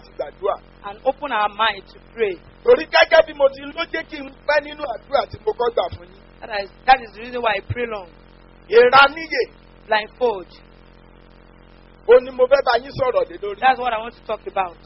láti gbàdúrà. and open our mind to pray. torí gẹ́gẹ́ bí mo ti ló jẹ́ kí n pẹ́ nínú àdúrà tí mo kọ́ gbà fún yín. That is, that is the reason why I pray long. ìraníyè Blindfold. ó ní mo fẹ́ bá yín sọ̀rọ̀ lé lórí. That's what I want to talk about.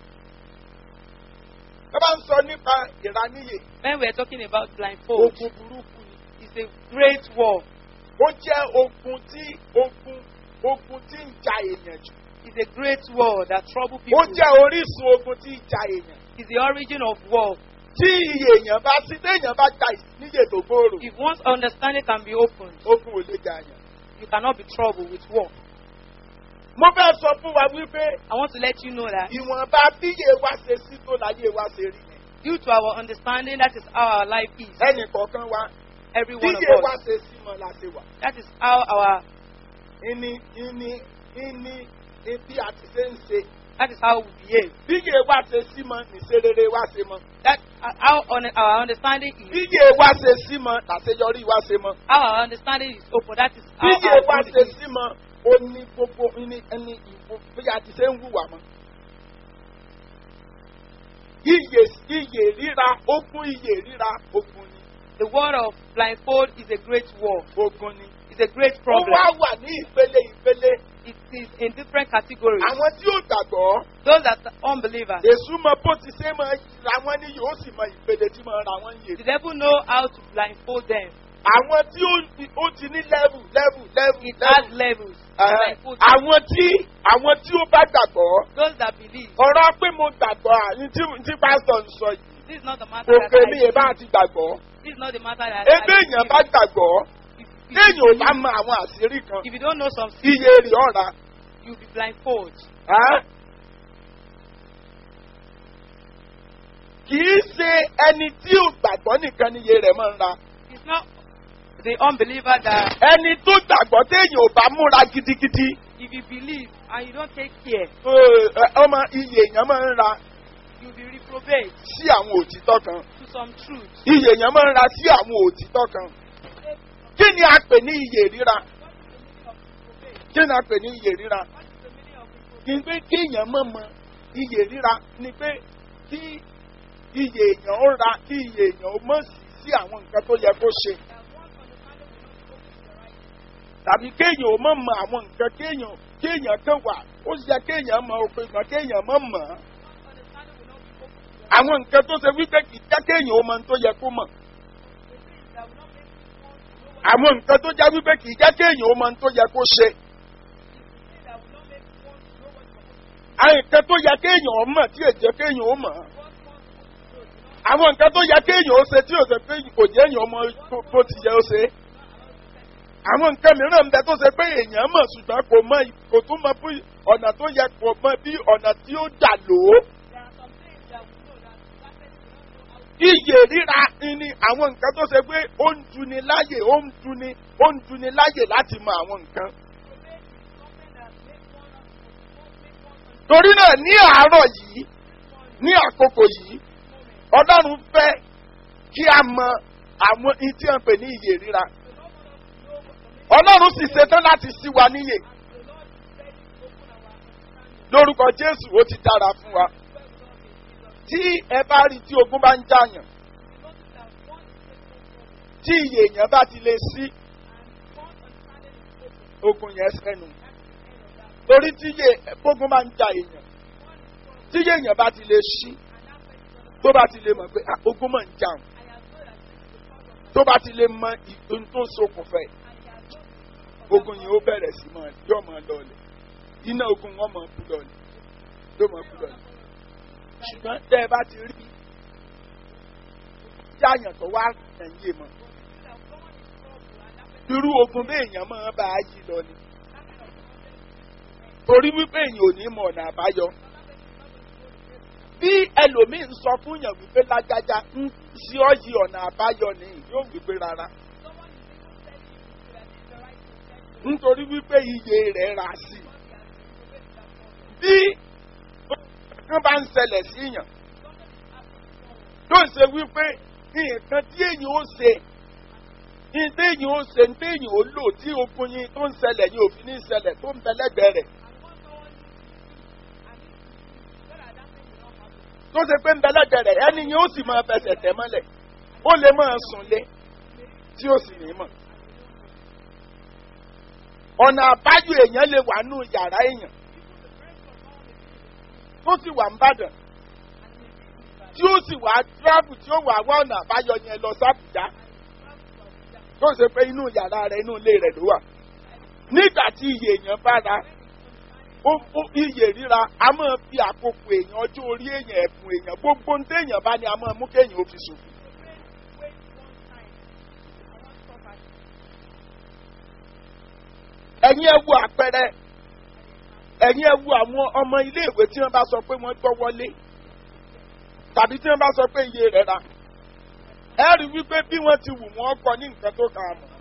ẹ bá ń sọ nípa ìraníyè When we are talking about blindfold, ogun burúkú ni. it's a great war. ó jẹ́ ogun tí ogun ogun tí ń ja èèyàn jù. It's a great war that trouble ó people. jẹ́ orísun ogun tí ń ja èèyàn. It's the origin of war. tí iye èèyàn bá sí téèyàn bá ja níyè tó gbòòrò If one's understanding can be opened, ogun ò lè jà yàn. you cannot be troubled with war. mo fẹ́ sọ fún wa wípé I want to let you know that ìwọ̀nba bíyè wa ṣe sí tó láyé wa ṣe rí yẹn. due to our understanding, that is how our life is. ẹnì kọ̀ọ̀kan wa Every one of bíyè wa us. ṣe sí mọ́ la ṣe wà. That is how our. ìní ìní ìní bí a ti ṣe ń ṣe. That is how we behave. bíyè wa ṣe sí mọ́ nìṣe rere wa ṣe mọ́. That uh, how on, our understanding is. bíyè wa ṣe sí mọ́ làṣeyọrí wa ṣe mọ́. How our understanding is open. That is how bíyè our wa good ṣe is. sí mọ́ ó ní gbogbo ní ẹni ìwò bí a ti ṣe ń hùwà mọ́. Iyè iyè ríra ogun iyè ríra ogun ni The word of blindfold is a great war. ogun ni. It's a great Ó problem. wá wà ní ìpele ìpele It is in different categories. àwọn tí ó gbàgbọ́. Those that are unbelievers, Èṣù mọ bó ti ṣe máa ra wọn ní yóò sì mọ ìpele tí máa ra wọn yè. the devil know how to blindfold them. Àwọn tí ó ó ti ní level level level It has level. levels. Ẹ̀hẹ́. Blindfold them. Àwọn tí àwọn tí ó bá gbàgbọ́. Those that believe. Ọ̀rọ̀ pé mo gbàgbọ́ àní tí tí pásítọ̀ ń sọ yìí. This is not the matter that Òkè I mi yẹn bá ti gbàgbọ́. This is not the matter that Ebe I èèyàn bá gbàgbọ́. If, if, Téèyàn ò if, bá mọ àwọn àṣírí kan. if you don't know some Iye rè ọ̀ra. you'll be blindfold. Ẹ́? Kì í ṣe ẹni tí ò gbàgbọ́ nìkan ni iye rẹ̀ máa ń ra. It's not the unbeliever that Ẹni tó gbàgbọ́ téèyàn ò bá múra gidigidi. if you believe and you don't take care, Ẹ, ẹ, ọmọ iye èèyàn máa ń ra you'll be reprobate sí àwọn òtítọ́ kan. to some truth. Iye èèyàn máa ń ra sí àwọn òtítọ́ kan. Kí ni a pè ní iye ríra? Kí ni a pè ní iye ríra? Kì í pé kéèyàn mọ̀ mọ iye ríra ni pé kí iye èèyàn ó ra kí iye èèyàn ó mọ̀ sí sí àwọn nǹkan tó yẹ kó ṣe. Tàbí kéèyàn ó mọ̀ mọ àwọn nǹkan kéèyàn kéèyàn kan wà ó yẹ kéèyàn mọ òpin kan kéèyàn mọ̀ mọ̀ ọ́. Àwọn nǹkan tó ṣe wípé kì í jẹ́ kéèyàn ó mọ ohun tó yẹ kó mọ̀. Àwọn nǹkan tó jẹ́ wípé kì í jẹ́ kéèyàn ó mọ ohun tó yẹ kó ṣe. Àwọn nǹkan tó yẹ kéèyàn ó mọ̀ tí èjẹ́ kéèyàn ó mọ̀. Àwọn nǹkan tó yẹ kéèyàn ó ṣe tí ò ṣe pé kò jẹ́ èèyàn ọmọ tó ti yẹ ó ṣe. Àwọn nǹkan mìíràn ń bẹ tó ṣe pé èèyàn mọ̀ ṣùgbọ́n kò mọ kò tún mọ bí ọ̀nà tó yẹ kò mọ bí ọ̀nà tí ó dà lò ó. Iyè ríra ni àwọn nǹkan tó ṣe pé ó ń duni láyè ó ń duni ó ń duni láyè láti mọ àwọn nǹkan. Torí náà ní àárọ̀ yìí ní àkókò yìí Ọlọ́run fẹ́ kí a mọ àwọn ihun tí wọ́n pè ní iyè ríra. Ọlọ́run sì ṣetán láti ṣí wa níyè. Lórúkọ Jésù ó ti dára fún wa. Tí ẹ bá rí tí ogun bá ń jàyàn, tí iyè èèyàn bá ti lè sí, ogun yẹn sẹ́nu. Torí tí iyè gbógun máa ń ja èèyàn, tí iyè èèyàn bá ti lè ṣí, tó bá ti lè mọ̀ pé ah, ogun máa ń jà òun, tó bá ti lè mọ ohun tó ṣokùnfẹ́, ogun yìí ó bẹ̀rẹ̀ sí máa yọ̀ máa lọlẹ̀. Iná ogun wọn máa kú lọlẹ̀, yóò máa kú lọlẹ̀ ṣùgbọ́n tẹ́ ẹ bá ti rí yáyàn tó wá ẹ̀yìn mọ̀ irú ogun bí èèyàn máa bá a yí lọ ni torí wípé èèyàn ò ní mọ ọ̀nà àbáyọ bí ẹlòmíín sọ fún yàn wípé lágájá ń sí ọ yí ọ̀nà àbáyọ ni yóò wípé rárá nítorí wípé iye rẹ̀ rà sí bí kan bá ń ṣẹlẹ̀ sí yàn yóò ṣe wípé nǹkan tí èyàn ó ṣe ní téèyàn ó ṣe ní téèyàn ó lò tí ogun yín tó ń ṣẹlẹ̀ yìí òfin ní ṣẹlẹ̀ tó ń bẹ lẹ́gbẹ̀ẹ́ rẹ̀ tó ṣe pé ń bẹ lẹ́gbẹ̀ẹ́ rẹ̀ ẹni yẹn ó sì máa fẹsẹ̀ tẹ̀ mọ́lẹ̀ ó lè máa sùn lé tí ó sì ní mọ̀. ọ̀nà àbájọ èèyàn lè wà nù yàrá èèyàn tó sì wà ń bàdàn tí ó sì wà tíráàbù tí ó wà wá ọ̀nà àbáyọ yẹn lọ sábùjá tó ṣe pé inú yàrá rẹ̀ inú ilé rẹ̀ ló wà. nígbà tí iye èèyàn bá ra ó ó iye ríra a máa fi àkókò èèyàn ọjọ́ orí èèyàn ẹ̀bùn èèyàn gbogbo ń téèyàn bá ní a máa mú kéèyàn ó fi ṣòfò. ẹ̀yin ẹ wo àpẹẹrẹ ẹ̀yin ẹ wo àwọn ọmọ iléèwé tí wọ́n bá sọ pé wọ́n gbọ́ wọlé tàbí tí wọ́n bá sọ pé iye rẹ̀ ra ẹ rí wípé bí wọ́n ti wù wọ́n kọ ní nǹkan tó kà á mọ̀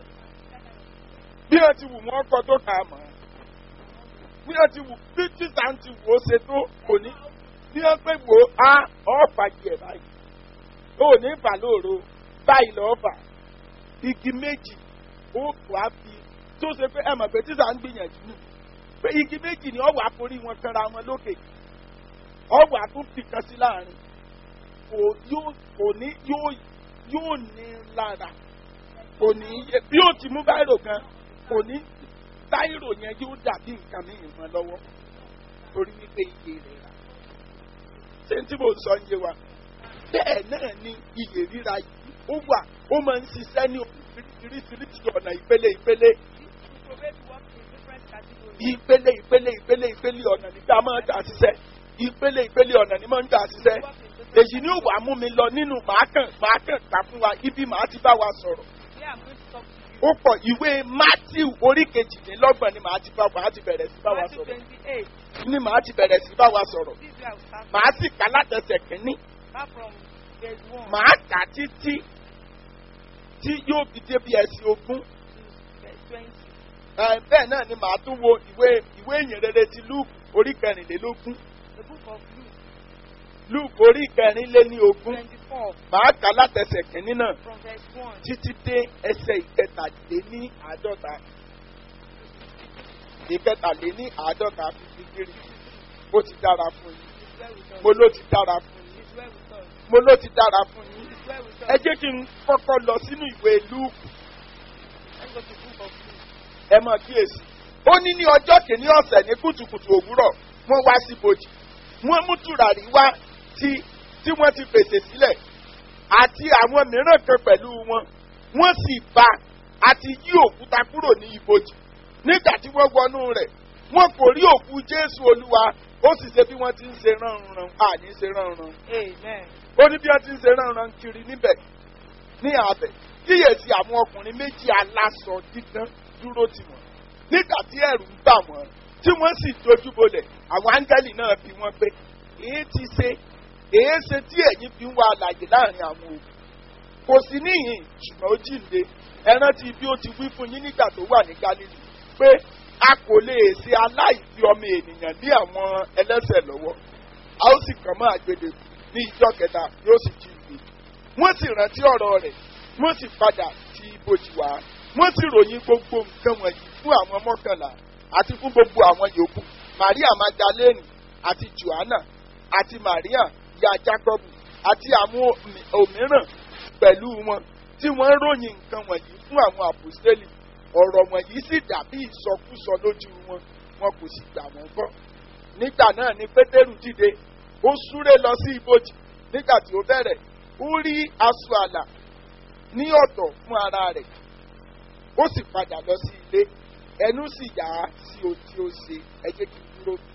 bí wọ́n ti wù wọ́n kọ tó kà á mọ̀ bí wọ́n ti wù bí títà ń ti wò ó ṣe tó kò ní bí wọ́n pé wò á ọ̀fà yẹ̀ báyìí ó ní bà lóòrò báyìí lọ́ọ́ bà igi méjì ó kò á fi tó ṣe pé ẹ mọ̀ pé títà ń gbìyànjú nù pé igi méjì ni ọ̀wà forí wọn kanra wọn lókè ọ̀wà tún fìkan sí láàrin kò yóò kò ní yóò yóò ní lára kò ní yẹ bí ó ti mú báyìí gan kò ní báyìí yẹn yóò dàbí nǹkan mi ìmọ̀ lọ́wọ́ torí wípé iye rẹ̀ rà ṣé tí mo sọ ń yé wa bẹ́ẹ̀ náà ni iye ríra yìí ó wà ó máa ń ṣiṣẹ́ ní oríṣiríṣi ọ̀nà ìpele ìpele ìpele ìpele ìpele ìpele ọ̀nà nígbà máa ń gbà ṣiṣẹ́ ìpele ìpele ọ̀nà ni máa ń gbà ṣiṣẹ́ èyí ni ó wàá mú mi lọ nínú màá kàn màá kàn kà fún wa ibi màá ti bá wa sọ̀rọ̀ ó pọ̀ ìwé matthew orí kejìdínlọ́gbọ̀n ni màá ti bá màá ti bẹ̀rẹ̀ sí bá wa sọ̀rọ̀ ni màá ti bẹ̀rẹ̀ sí bá wa sọ̀rọ̀ màá sì kà látẹsẹ̀ kínní màá kà títí tí yóò fi débi ẹ̀sìn ogún bẹ́ẹ̀ náà ni màá tún wo ìwé ìwé ìyìnrere ti luke orí kẹrìnlélógún luke orí kẹrìnléní ogún màá kà látẹsẹ̀ kínní náà títí dé ẹsẹ̀ ìkẹtàléní àádọ́ta ìkẹtàléní àádọ́ta fífi kiri ó ti dára fún yín mo ló ti dára fún yín mo ló ti dára fún yín ẹ jẹ́ kí n kọ́kọ́ lọ sínú ìwé luke ẹ mọ̀ kíyèsí ó ní ní ọjọ́ kìíní ọ̀sẹ̀ ní kùtùkùtù òwúrọ̀ wọ́n wá sí bòjì wọ́n mú tùràrí wá tí tí wọ́n ti pèsè sílẹ̀ àti àwọn mìíràn kan pẹ̀lú wọn wọ́n sì bá àti yí òkúta kúrò ní ibojì nígbà tí wọ́n wọnú rẹ̀ wọ́n kò rí òkú jésù olúwa ó sì ṣe bí wọ́n ti ń ṣe ránran àní ṣe ránran ó ní bí wọ́n ti ń ṣe ránran kiri níbẹ̀ ní abẹ kíyèsí àwọn ọkùnrin méjì aláṣọ dídán dúró tì wọ́n nígbà tí ẹ̀rù ń bà wọ́n tí wọ́n sì dojúbolẹ̀ àwọn áńgẹ́lì náà bí wọ́n pé èé ti ṣe èé ṣe tí ẹ̀yin fi ń wá àlàyé láàrin àwọn òkú kò sí níhìn ṣùgbọ́n ó jíǹde ẹ rántí bí ó ti wí fún yín nígbà tó wà ní galilei pé a kò lè ṣe aláìfi ọmọ ènìyàn ní àwọn ẹlẹ́sẹ̀ lọ́wọ́ a ó sì kàn mọ́ àgbèdè ní ìjọ kẹta yóò sì jíǹde wọ́n sì rántí ọ̀rọ̀ rẹ̀ wọ́n sì padà ti ibojì wá wọ́n sì ròyìn gbogbo nǹkan wọ̀nyí fún àwọn mọ́kànlá àti fún gbogbo àwọn yòókù maria magdalene àti joanna àti maria ìyá jacob àti àwọn òmíràn pẹ̀lú wọn tí wọ́n ròyìn nǹkan wọ̀nyí fún àwọn àpòstélì ọ̀rọ̀ wọ̀nyí sì dàbí ìsọkúsọ lójú wọn wọn kò sì gbà wọ́n gbọ́. nígbà náà ni pétérù dìde ó súré lọ sí ibojì nígbà tí ó bẹ̀rẹ̀ ó rí aṣọ àlà ní ọ̀tọ̀ fún ara rẹ̀ ó sì padà lọ sí ilé ẹnu sì yà á sí ohun tí ó ṣe ẹ jẹ́ kí n dúró bí.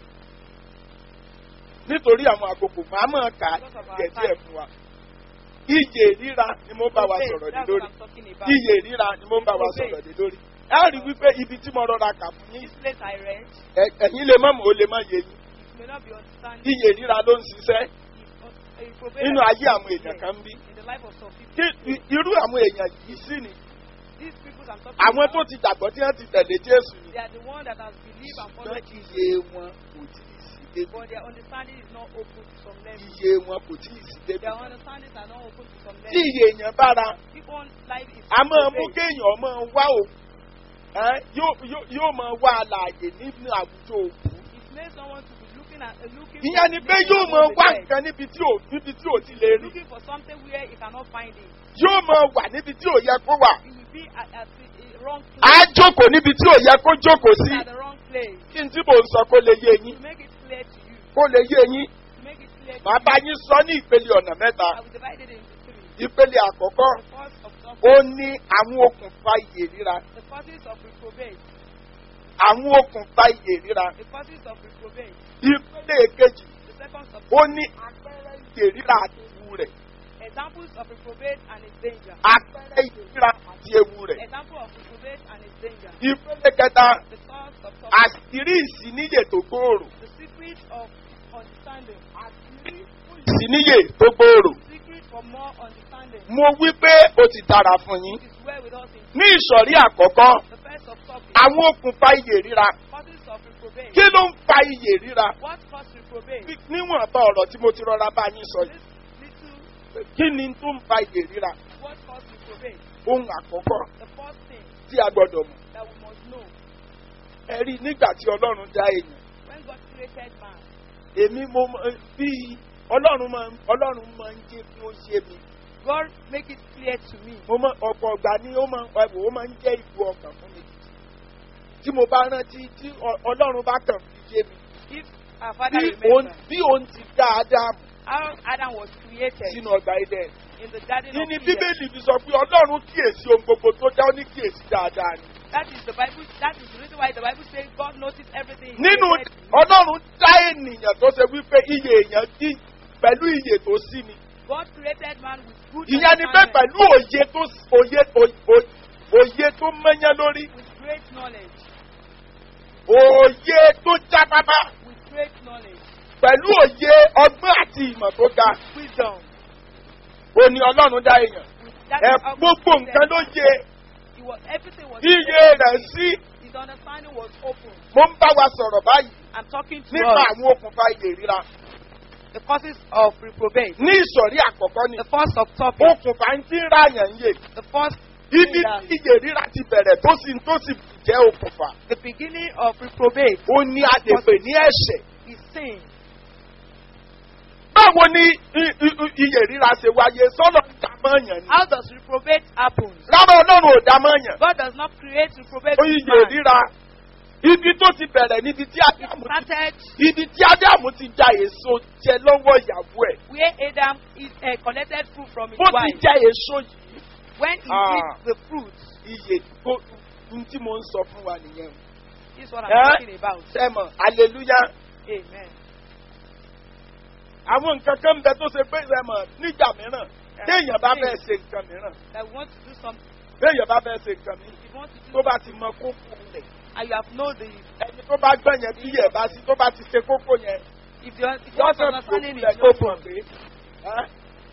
nítorí àwọn àkókò máa mọ̀ ká díẹ̀ díẹ̀ fún wa iye ríra ni mo bá wa sọ̀rọ̀ lé lórí iye ríra ni mo bá wa sọ̀rọ̀ lé lórí ẹ rí wípé ibi tí mo rọra kà fún yín ẹ̀yin lè mọ̀ mọ́ ó lè má yé yín iye ríra ló ń ṣiṣẹ́ nínú ayé àwọn èèyàn kan bí irú àwọn èèyàn yìí sì ni àwọn tó ti gbàgbọ́ tí wọ́n ti tẹ̀lé jésù ni ṣùgbọ́n iye wọn kò tí ì sí débi But their understanding is not open to some level. iye wọn kò tí ì sí débi Their understandings are not open to some tí level. iye èèyàn bára People's life is a máa mú obeyed. kéèyàn máa wá òkú ẹ́, yóò- yóò- yóò máa wá àlàyé nínú àwùjọ òkú It makes someone to be looking looking at uh, looking ìyẹn ni for pé meaning yóò mọ among the wá dead. nǹkan níbi tí ò níbi tí ò ti lè rí looking for something where he cannot find it. yóò mọ wà níbi tí ò yẹ kó wà He will be at, at the uh, wrong á place. jókòó níbi tí ò yẹ kó jókòó sí At the wrong place. kí n tí mò ń sọ kó lè yé yín To make it clear to you. kó lè yé yín To make it clear to màá bá you. yín sọ ní ìpele ọ̀nà mẹ́ta I will divide it into three. ìpele àkọ́kọ́ The cause of ó suffering. ní àwọn okùnfà iyè ríra The causes of reprobate. àwọn okùnfà iyè ríra The causes of reprobate. ìpele èkejì The second of ó ní àpẹẹrẹ iyè ríra àti ewu rẹ̀ examples of reprobate and its danger. àpẹẹrẹ iyè ríra àti ewu rẹ̀ Example of reprobate and its danger. ìpele kẹta The cause of suffering. àṣírí ìsíníyè tó gbòòrò The secret of understanding. ìsíníyè tó gbòòrò Secret for more understanding. mo wí pé ó ti dára fún yín It is well with us in ní ìsọ̀rí àkọ́kọ́ the first of topic. àwọn okùnfà iyè ríra Causes of reprobate. kí ló ń fa iyè ríra What causes reprobate? Bí- níwọ̀nba ọ̀rọ̀ tí mo ti rọra bá yín sọ yìí This little, kí ni tó ń fa iyè ríra what causes reprobate? ohun àkọ́kọ́ The first thing tí a gbọ́dọ̀ mọ̀ that we must know ẹ rí i nígbà tí ọlọ́run dá èèyàn when God created man, èmi mo mọ bí ọlọ́run máa ń- ọlọ́run máa ń jẹ́ kí ó yé mi God make it clear to me. mo mọ ọ̀pọ̀ ọ̀gbà ni ó máa ń ẹ̀wò ó máa ń jẹ́ ìlú ọkàn fún mi tí mo bá rántí tí ọ- ọlọ́run bá kàn fi yé mi If our father bí òun remember bí òun ti dá Ádámù how Adam was created sínú ọgbà Édẹ́nì in the garden kí of ni Eden. bíbélì fi sọ pé ọlọ́run kíyèsí ohun gbogbo tó dá ó ní kíyèsí dáadáa ni That is the Bible. That is the reason why the Bible says God noticed everything. he nínú created. ọlọ́run dá ènìyàn tó ṣe wípé iye èèyàn dí pẹ̀lú iye tó sí ni God created man with good ìyẹn ni pé understanding, pẹ̀lú òye tó òye òye- òye tó mẹ́yán lórí with great knowledge, òye tó jábábá with great knowledge, pẹ̀lú òye ọgbọ́n àti ìmọ̀ tó ga wisdom. ó ní ọlọ́run dá èèyàn With that ẹ is how God gbogbo created nǹkan ló man. yé He was, everything was iye created. rẹ̀ sí His understanding was open. mo ń bá wa sọ̀rọ̀ báyìí I'm talking to nípa us. àwọn okùnfà iye ríra The causes of reprobate. ní ìsọ̀rí àkọ́kọ́ ni The first of topic. okùnfà ń tí ń ráyàn yé The first ibi Yeah. tí iye ríra ti bẹ̀rẹ̀ tó sì tó sì jẹ́ okùnfà the beginning of reprobate ó ní a lè pè ní ẹ̀ṣẹ̀ is sin. báwo ni i- i- i- iye ríra ṣe wáyé sọ́nà ìdámọ̀yàn ni How does reprobate happen? rárá ọlọ́run ò dámọ̀yàn God does not create reprobate ó with iye man. ríra ibi tó ti bẹ̀rẹ̀ níbi tí It ádámù ti started ibi tí ádámù ti ja èso jẹ lọ́wọ́ ìyàwó ẹ̀ where Adam is uh, collected fruit from his bó ti wife. jẹ èso yìí When he Ah. eats the fruit, iye tó n tí mo ń sọ fún wa nìyẹn this is what I'm Eh? talking about. sẹ́mọ̀ aleluya Amen. àwọn nǹkan kan ń bẹ tó ṣe pé sẹ́mọ̀ nígbà mìíràn téèyàn bá fẹ́ ṣe nǹkan mìíràn That we want to do something. téèyàn bá fẹ́ ṣe nǹkan mìíràn If you want to do tó bá ti something, mọ kókó rẹ̀ and you have know the ẹni tó bá gbọ́ yẹn tí yẹ̀ bá sí tó bá ti ṣe kókó yẹn if your if wọ́n your fẹ́ understanding gbòòrò is kó open, mọ̀ pé ẹ́,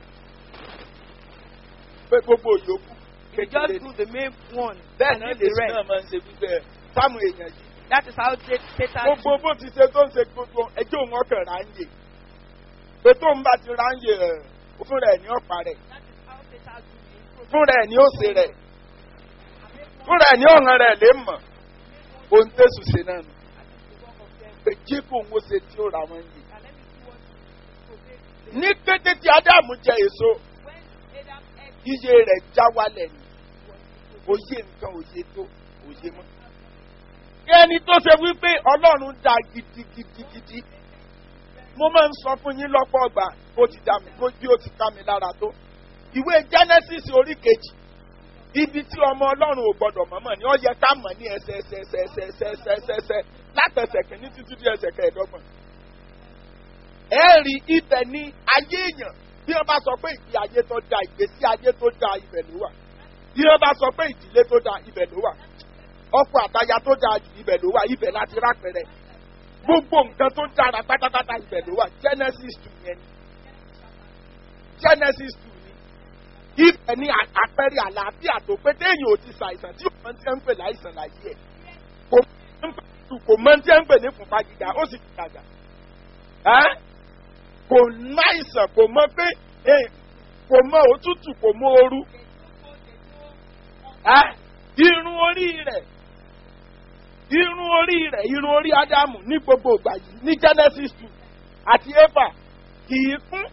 pé gbogbo yòókù you kékeré just ni. do the main one bẹ́ẹ̀ and náà leave lè the sí náà rest. máa ń ṣe wípẹ́ sáàmù èèyàn yìí That is how Satan gbogbo bó ti ṣe tó ń ṣe gbogbo ẹjọ́ òun ọkàn ráńyè pé tó ń bá ti ráńyè rẹ̀ fún rẹ̀ ní ọ̀pá rẹ̀ That is how Satan do the improvement. fún rẹ̀ ní òsè rẹ̀ fún rẹ̀ ní ọ̀hàn rẹ̀ lè mọ̀ ohun tẹ̀sù ṣe náà nù pé jí kò ń wo ṣe tí ó ra wọn yìí. And let me see what reprobate ní kété tí ádámù jẹ èso when Adam ate iye rẹ̀ já wálẹ̀ ni òye nǹkan òye tó òye mọ́. ẹni tó ṣe wípé ọlọ́run dá gidigidigidi mo máa ń sọ fún yín lọ́pọ̀ ọgbà bó ti dá mi bó bí ó ti ká mi lára tó ìwé genesis orí kejì ibi tí ọmọ ọlọ́run ò gbọ́dọ̀ mọ̀mọ́ ni ó yẹ ká mọ̀ ní ẹsẹ̀ ẹsẹ̀ ẹsẹ̀ ẹsẹ̀ ẹsẹ̀ ẹsẹ̀ ẹsẹ̀ ẹsẹ̀ látẹsẹ̀ kìíní títí dé ẹsẹ̀ kẹẹ̀ẹ́dọ́gbọ̀n. ẹ rí ibẹ̀ ní ayé èèyàn bí wọ́n bá sọ pé ìgbé ayé tó da ìgbésí ayé tó da ibẹ̀ ló wà bí wọ́n bá sọ pé ìdílé tó da ibẹ̀ ló wà ọkọ àtaya tó da jù ibẹ̀ ló wà ibẹ̀ láti rápẹrẹ gbogbo nǹkan tó dára pátápátá ibẹ̀ ló wà genesis two yẹn ni genesis two ni ibẹ̀ ni à- àpẹẹrẹ àlàáfíà tó pé téèyàn ò ti ṣàìsàn tí òun ti ń pè láìsàn láyé ẹ̀ kò mọ tí ń pè- kò mọ tí ń pè ní fúnpá gíga ó sì gàgà ẹ́ kò náìsàn kò mọ pé eh, kò mọ òtútù kò mọ ooru ẹ́ irun orí rẹ̀ irun orí rẹ̀ irun orí ádámù ní gbogbo ìgbà yìí ní genesis two àti eva kì í kún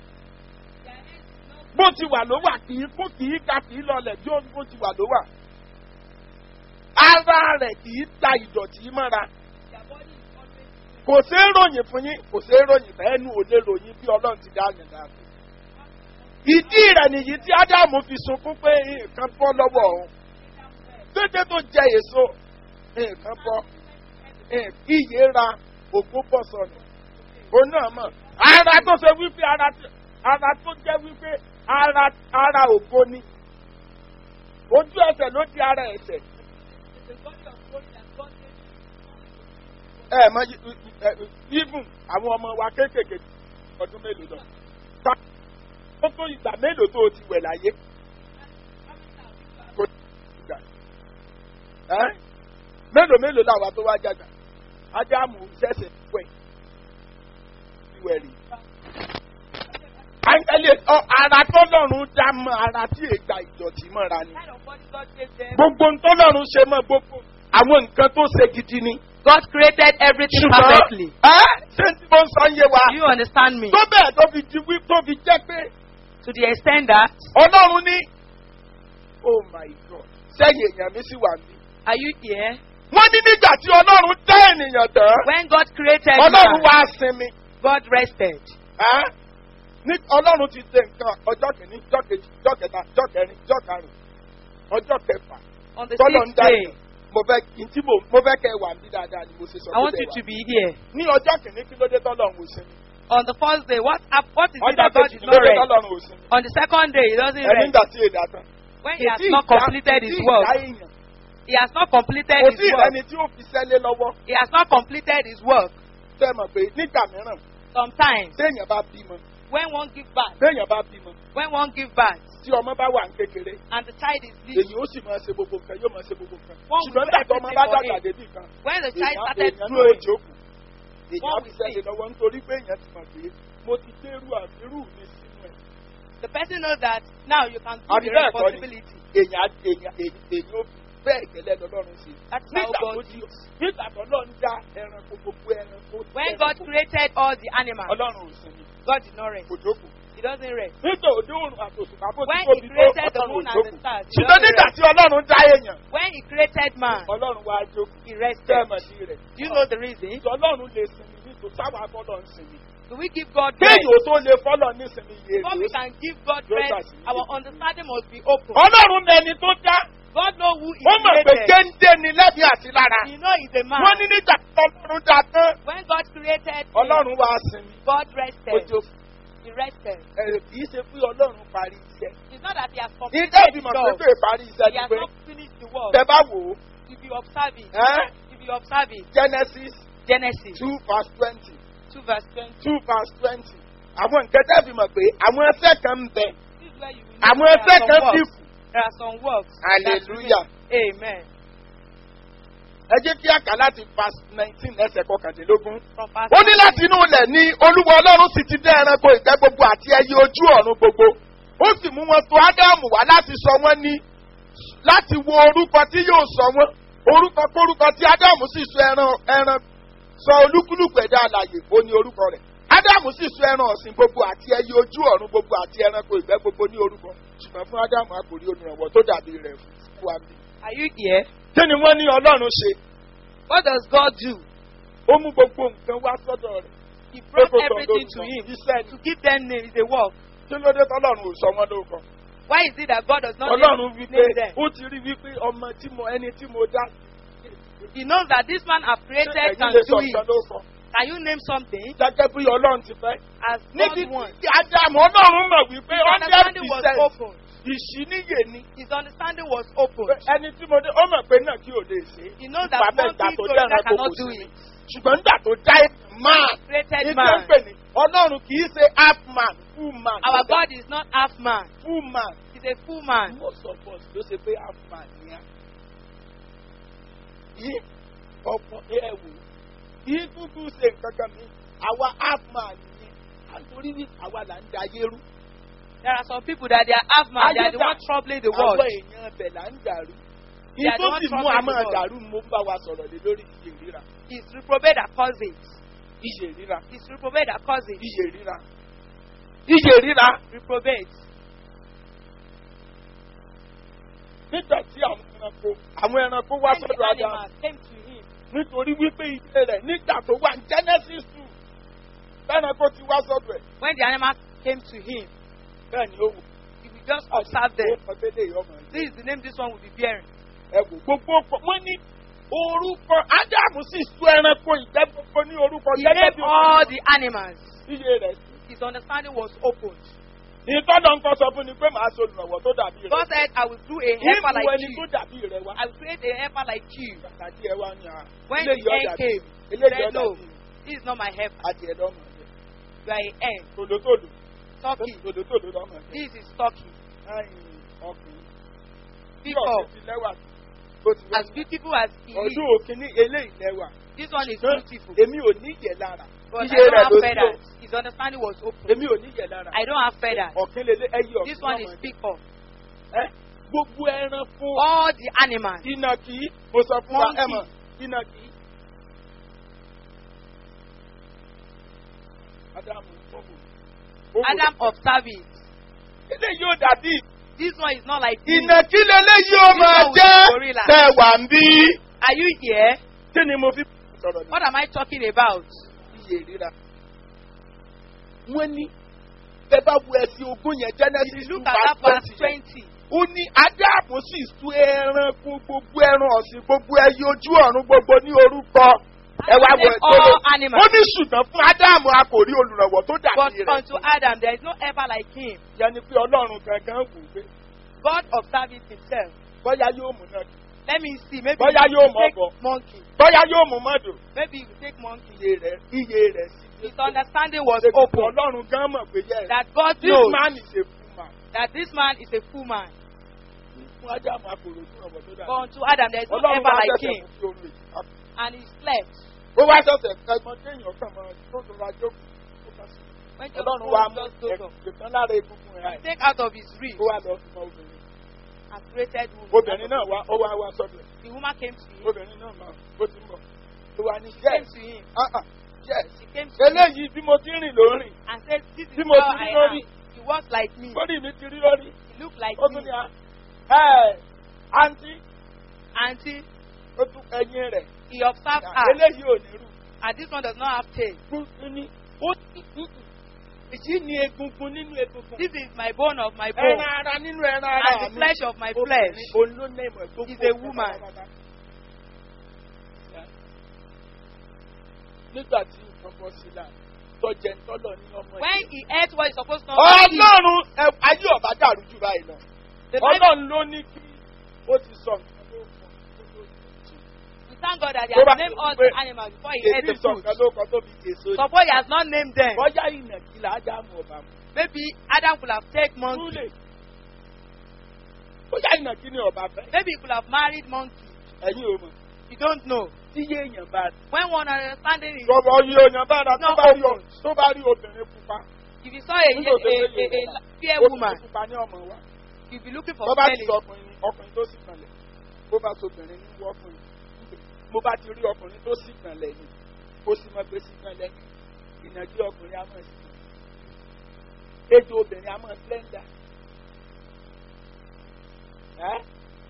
bó ti wà ló wà kì í kún kì í ga kì í lọlẹ̀ bí ó bó ti wà ló wà ara rẹ̀ kì í ta ìdọ̀tí mọ́ra kò ṣeé ròyìn fún yín kò ṣeé ròyìn fẹ́ ẹnu ò lè ròyìn bí ọlọ́run ti dá yàn dáa fún ìdí rẹ̀ nìyí tí ádámù fi sunkún pé nǹkan bọ́ lọ́wọ́ òun dédé tó jẹ èso nǹkan bọ́ iye ra ògbó bọ̀ sọnù òun náà mọ̀ ara tó ṣe wípé ara tí- ara tó jẹ́ wípé ara ara ògbó ni ojú ẹsẹ̀ ló di ara ẹsẹ̀ ẹ mọ even àwọn ọmọ wa kéékèèké ọdún mélòó lọ ta ó tó ìgbà mélòó tó o ti wẹ̀ láyé kò ní ìgbà ẹ́ mélòó mélòó làwa tó wá jàgbà ádámù ṣẹ̀ṣẹ̀ wẹ̀ ìwẹ̀ rí. Áńgẹ́lì ọ ara tọ́lọ́run dá mọ́ ara tí ègbà ìdọ̀tí mọ́ra ni. Kind of body God gave them. Gbogbo ntọ́lọ́run ṣe mọ́ gbogbo àwọn nǹkan tó ṣe gidi ni. God created everything Ṣùgbọ́n perfectly. ẹ́ ṣé tí mo ń sọ ń yé wa? Do you understand me? Tó bẹ́ẹ̀ tó fi di wí tó fi jẹ́ pé To the extent that, Ọlọ́run ní. Oh my God! Sẹ́yìn èèyàn mi sì wà mí. are you here? Wọ́n ní nígbà tí Ọlọ́run dá ènìyàn tán. When God created Ọlọ́run man, wá sinmi. God rested. Ẹ́ ní Ọlọ́run ti ṣe nǹkan ọjọ́ kìíní, ọjọ́ kejì, ọjọ́ kẹta, ọjọ́ kẹrin, ọjọ́ karùn-ún, ọjọ́ kẹfà. On the Tọ́lọ̀ ń sixth dá day, èèyàn. Mo fẹ́ kí n tí mo mo fẹ́ kẹ́ ẹ wà ní dáadáa ni mo ṣe sọ I want pé you bẹ́ẹ̀ to wà. be here. Ní ọjọ́ kìíní kí ló dé tọ́lọ́run ò sinmi? On the first day, what, hap- what is it Ọjọ́ that God kejì is kí ló not dé rest? tọ́lọ́run ò sinmi? On the second day, he doesn't Ẹni rest. nígbà tí èdè àtàn. When he has Kò tí not ì dá- completed kò his tí ì work, dá èèyàn. he has not completed Kò his tí ì work. ẹni tí ó fi sẹ́lé lọ́wọ́. He has not completed his work. Tẹ́ mọ̀ pé nígbà mìíràn Sometimes, téèyàn bá bímọ when one give birth, téèyàn bá bímọ when one give birth, tí ọmọ bá wà ní kékeré and the child is little, èyí ó sì máa ṣe gbogbo nǹkan yóò máa ṣe gbogbo nǹkan Wọ́n ṣùgbọ́n will nígbà tó ọmọ bá everything for dàgbà him. débì kan when the child èèyàn started èèyàn náà ó growing, jókòó èèyàn á Wọ́n fi will sẹ́lẹ̀ lọ́wọ́ nítorí pé èèyàn ti mọ̀ pé mo ti dérú àbírú mi sínú ẹ̀ the person knows that now you can do Àbí the bẹ́ẹ̀ kọ́ ni? responsibility. èèyàn á- èèyàn èèyàn èèyàn ó fi bẹ́ẹ̀ gẹ́lẹ́ lọ́lọ́run sí i That's how nígbà tó God di is. nígbà tó lọ́n dá ẹranko gbogbo ẹranko When ẹranko, God created all the animals, ọlọ́run ò sinmi God did not rest. kò jókòó He doesn't rest. nígbà òde òrùn àtòsùpá bó ti When tóbi he tó created the ọlọ́run ò moon and the jókòó stars, he ṣùgbọ́n doesn't nígbà rest. tí ọlọ́run dá èèyàn When he created man, ọlọ́run wá jókòó he rested. tẹ́ẹ̀mọ̀dì rẹ̀ Do you know the reason? ọlọ́run lè sinmi nítorí sáwà fọlọ́ ń sinmi Do we give God rest? kéèyàn ó tó lè fọlọ́ ní sinmi yé Before we can give God Yóò gbà rest, sí. our understanding must be open. ọlọ́run mẹni tó dá God knows who He ó mọ̀ pé created. géńdé ni lẹ́bi àti lára He knows He's a man. wọ́n ní nígbà tí ọlọ́run dá tán When God created him, ọlọ́run wá sinmi God ó rested. jókòó He rested. ẹ̀ kì í ṣe pé ọlọ́run parí iṣẹ́ It's not that He has ní completed dẹ́bi the mọ̀ job. pé pé parí iṣẹ́ He ni has pé not finished the work. tẹ bá wò ó If you observe it, ẹ́ if you observe it, Genesis Genesis two verse twenty 2 verse 20. two verse twenty àwọn nǹkan dẹ́bi mọ̀ pé àwọn ẹsẹ̀ kan ń bẹ This is where you will know àwọn there ẹsẹ̀ are kan some sì works. kù There are some works. that hallelujah remain. Amen. ẹ jẹ́ kí àkà láti verse nineteen ẹsẹ̀ kọkàndínlógún. From verse ó ní láti inú ilẹ̀ ní olúwa ọlọ́run sì ti dá ẹranko ìgbẹ́ gbogbo àti ẹyẹ ojú ọ̀run gbogbo ó sì mú wọn tó ádámù wá láti sọ wọ́n ní láti wo orúkọ tí yóò sọ wọ́n orúkọ kórúkọ tí ádámù sì sọ ẹran ẹran sọ olúkúlùkù ẹ̀dá alàyè ó ní orúkọ rẹ̀ ádámù sì sọ ẹran ọ̀sìn gbogbo àti ẹyẹ ojú ọ̀run gbogbo àti ẹranko ìgbẹ́ gbogbo ní orúkọ ṣùgbọ́n fún ádámù a kò rí olùrànwọ́ tó dàbí rẹ̀ fún wa bí. Are you here? kí ni wọ́n ní ọlọ́run ṣe What does God do? ó mú gbogbo nǹkan wá sọ́dọ̀ rẹ̀ He brought Pé kó sọ everything to lórúkọ. him. iṣẹ́ ni To give them name is a work. kí ló dé tọ́lọ́run ò sọ wọ́n lórúkọ. Why is it that God does not ọlọ́run name, wípé name them? ó ti rí wípé ọmọ tí mo ẹni tí mo dá He knows that this man I've ṣé created ẹ̀yin can lè sọ do nǹkan it. lórúkọ. Can you name something gẹ́gẹ́ bí ọlọ́run ti fẹ́. as níbi God wants? tí ádámù ọlọ́run mọ̀ wípé His hundred understanding was percent open. ìṣíníyè ni His understanding was open. Pé ẹni tí mo dé ó mọ̀ pé náà kí o lè ṣe é. He knows that Bàbá one ìgbà thing tó so dẹ́ran that kò cannot kò do sí it. ṣùgbọ́n nígbà tó dá ẹ̀ máa Created ní tí man. ń pè ní ọlọ́run kì í ṣe half man full man. Our God is not half man. full man. He's a full man. most of us ló ṣe pé half man ni a. yí ọ̀pọ̀ ẹ wò yí kúkú ṣe nǹkan kan mi àwa half man ni àtòrí ní àwa là ń da ayé rú. There are some people that they are half man. They are the Ayé one dà- troubling the world. àwọn èèyàn bẹ̀ là ń dàrú. They are the ìtò one sì mú trouble àmọ́ God. dàrú mo ń bá wa sọ̀rọ̀ lé lórí iye ríra It's reprobate that causes it. iye ríra It's reprobate that causes it. iye ríra iye ríra Reprobate. nígbà tí àwọn ẹranko àwọn ẹranko wá When the sọ́dọ̀ Ádámù animals came to him, nítorí wípé iye rẹ̀ nígbà tó wà ní Genesis two ẹranko ti wá sọ́dọ̀ ẹ̀ when the animals came to him, bẹ́ẹ̀ ni ó wù he will just observe them. ọ̀gbẹ́lẹ̀ ọmọ ẹ̀ This is the name this one will be bearing. ẹ wò gbogbo ọkọ̀ wọ́n ní orúkọ Ádámù sì sú ẹranko ìgbẹ́ gbogbo ní orúkọ He gẹ́gẹ́ named bí all the animals. iye rẹ̀ sí. His understanding was opened. ìtọ́nà ń kọ́ sọ fún ni pé màá so olùrànwọ́ tó dàbí rẹ̀. God said, I will do a helper ìmú like ẹni tó you. dàbí rẹ̀ wá. I will create a helper like you. àti ẹ wá ní à. When eléyìí the ọ̀dà end bí came, he eléyìí said, ọ̀dà No, bí this is not my helper. adìẹ lọ́mọ ẹ̀. You are a hen. tòlótòló Turkey. tòlótòló lọ́mọ ẹ̀. This is turkey. ẹ̀yìn ọkùnrin. bí Speak ọ̀sẹ̀ up. ti lẹ́wà tó ti wá. As beautiful as he ọdún is, òkìní eléyìí lẹ́wà. this one is Ṣùgbọ́n beautiful. èmi ò ní ìyẹ̀ lára. But I iye don't rẹ̀ have ló sí o. feathers. His understanding was open. èmi ò ní ìyẹ̀ lára. I don't have feathers. ọ̀kín lélẹ̀ ẹyí ọ̀kín This one lọ́mọ is ẹ̀. speak up. Ẹ́, gbogbo ẹran fún All the animals. ìnàkí mo sọ fún wa Monkey. ẹ mọ̀ ìnàkí. Ádámù fọ́ọ̀mù. Adam observed it. Ilé yóò dàbí This one is not like this. ìnàkí lélẹ̀ yóò máa This one jẹ́ with gorilla. tẹ̀ wà ń bí. Are you here? Kí ni mo fi sọ̀rọ̀ ní What am I talking about? iye ríra? Wọ́n ní bẹ́ẹ̀ bá wo ẹ̀sìn ogún yẹn Genesis two Look at that verse verse twenty yẹn. twenty. ó ní ádámù sì tú ẹranko gbogbo ẹran ọ̀sìn gbogbo ẹyẹ ojú ọ̀run gbogbo ní orúkọ ẹ wá wọ Named ẹgbẹ́ all animals. ó ní ṣùgbọ́n fún ádámù a kò rí olùrànwọ́ tó But dàbí rẹ̀ unto Adam there is no helper like him. yẹn ni pé ọlọ́run gangan wù pé God observed it himself. bóyá yóò mú náà Let me see. Maybe Bóyá you yóò mọ̀ take bọ̀. monkey. bóyá yóò mú mọ́dò Maybe you take monkey. iye rẹ̀ iye rẹ̀ sí His understanding was Ṣé gbogbo open. ọlọ́run gan mọ̀ pé yẹ That God this knows man is a fool man that this man is a fool man. fún ádámù a kò rí olùrànwọ́ tó But dàbí unto Adam there is no ọlọ́run helper wá like ṣẹ̀ṣẹ̀ him. mú kí oorun èyí And he slept. ó wá ṣẹ̀ṣẹ̀ ẹ̀gbọ́n téèyàn kàn mọ́ tó tó ra jókòó ó kà sí. When just ọlọ́run wa God mú just dozed off. ẹ̀gbọ́n lára egungun ẹ̀ He take out of his rib ó wá lọ fún obìnrin and created woman. obìnrin náà wá ó wá wá sọ́dọ̀ ẹ̀ The woman came to him. obìnrin náà máa ó ti ń bọ̀ ó wá ní She came yes to him. ah ah yes She came to him eléyìí bí mo ti rìn lórí and said, This is Bí mo how ti rí I lórí. am. He was like me. lórí mi ti rí lórí He looked like ó tún me. ní à ẹ àǹtí Auntie, ó tún ẹyin rẹ̀ he observed à, her. eléyìí ò ní rù And this one does not have tail. gbogbo ní ó ní èyí ni egungun nínú egungun This is my bone of my bone. ẹran ara nínú ẹran ara And the mi flesh of my obìnrin flesh. òun ló ní ìmọ̀ gbogbo Is a woman. nígbà tí nǹkan bọ́ sí láà tọ́jẹ́ ń tọ́lọ̀ ní ọmọ When ẹ̀. he ate what he's supposed to not eat, ọlọ́run ẹ- ayé ọ̀bá dàrú jù báyìí lọ the Bible, ọlọ́run ló ní kí ó ti sọ nǹkan ló kọ tó tó jù. we thank God that he Tó bá has named ti all pé the animals before he ate èmi the sọ fruit. nǹkan ló kọ tó fi jèso yìí. Suppose he has not named them. bọ́yá ìnàkí là á dá mọ̀ ọ̀bà mu. Maybe Adam could have taken monkey. Túlè. bọ́yá ìnàkí ni ọ̀bà fẹ́. Maybe he could have married monkey. ẹ̀yin ò mọ̀ You don't know. tí yé èèyàn bá rí. When one understanding is, Rọ̀bọ̀ yìí èèyàn bá ra tó No, bá rí o- tó bá rí obìnrin pupa. if you saw a, a, Nígbà tó a, ṣe a, yé a, fair obìnrin woman, pupa ní ọmọ wa. you'll be looking for tó bá ti smelling. sọ ọkùnrin ọkùnrin tó sì kanlẹ̀ bó bá so obìnrin ní wọ́kùnrin mo bá ti rí ọkùnrin tó sì kanlẹ̀ ni kó sì mọ pé sì kanlẹ̀ ni ìnàjú ọkùnrin á mọ̀ sí i ejò obìnrin á mọ̀ slender. Ẹ́?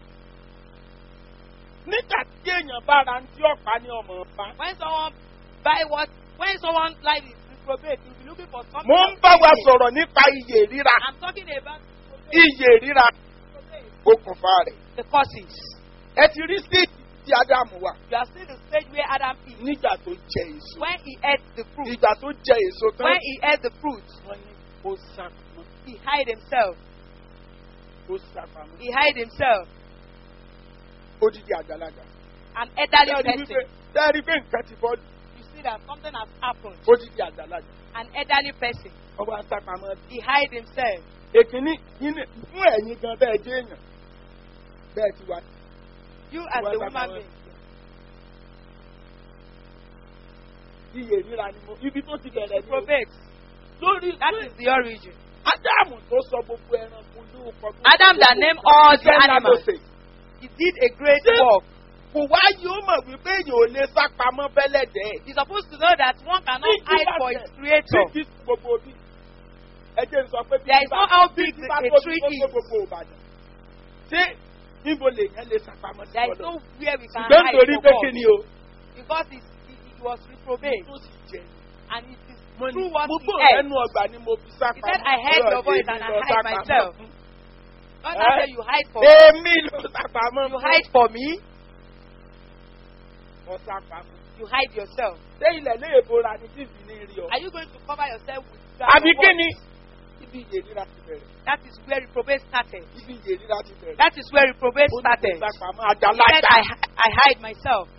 nígbà tí èèyàn bá ra tí ọ̀pá ní ọmọ ọ̀pá When someone buy what, when someone life is reprobate, you'll be looking for something. mo ń of bá wa meaning. sọ̀rọ̀ nípa iye ríra I'm talking about iye ríra okùnfà rẹ̀ the causes. ẹ ti rí stéèjì tí ádámù wà You are still the stage where Adam is. nígbà tó jẹ èso When he ate the fruit, ìgbà tó jẹ èso tán when he ate the fruit, wọ́n ní ó sàpamọ́ he hide himself. ó sàpamọ́ He hide himself. odidi àgbàlagbà. An elderly Tẹ́ẹ̀rí wípé person. tẹ́ẹ̀rí pé nǹkan ti bọ́ You see that something has happened. odidi àgbàlagbà. An elderly person. wọ́n wá sàpamọ́ bí. He hide himself. èkínní yín fún ẹ̀yin gan bẹ́ẹ̀ jẹ́ èèyàn bẹ́ẹ̀ ti wá. You as Wá a sàpamọ́. woman being. iye ríra ni mo ibi tó ti bẹ̀rẹ̀ ni o. Reprobate. lórí That is the origin. ádámù tó sọ gbogbo ẹranko lóòkọ. Adam that named all the animals. He did a great Ṣé- work. kò wá yóò mọ̀ wípé èèyàn ò lè sá pamọ́ bẹ́lẹ̀dẹ́. He's supposed to know that one cannot Big hide bá for tẹ̀, his creator. big is gbogbo bí. ẹ jẹ́ n sọ pé There is bá- no how big bá a tóbi tree tó tó is. gbogbo Ìbàdàn. ṣé níbo lèèyàn lè sá pamọ́ sí There is ọ̀dọ̀? nowhere we can ṣùgbọ́n hide nítorí for pé God. kí ni o. Because he, he, he was reprobate. tó sì jẹ And it is mo ní through what mo he gbọ́ ate. ẹnu ọgbà ni mo fi sá He pamọ́. said, "I heard your Ọ̀rọ̀ voice èmi and I lọ hide sá pamọ́ myself." fún. God Eh? now say you hide for me. èmi ló sá pamọ́ You fún. hide for me. Mo sá pamọ́. You hide yourself. ṣé ilẹ̀ lè bora ni tí ìbí ní rí ọ. Are you going to cover yourself with àbí what? kí ni. ibi ìyè rírà ti bẹ̀rẹ̀. That is where reprobate started. ibi ìyè rírà ti bẹ̀rẹ̀. That is where reprobate Ó ní started. mo sá pamọ́ He said, àjàlájà. I, hi- I hide myself.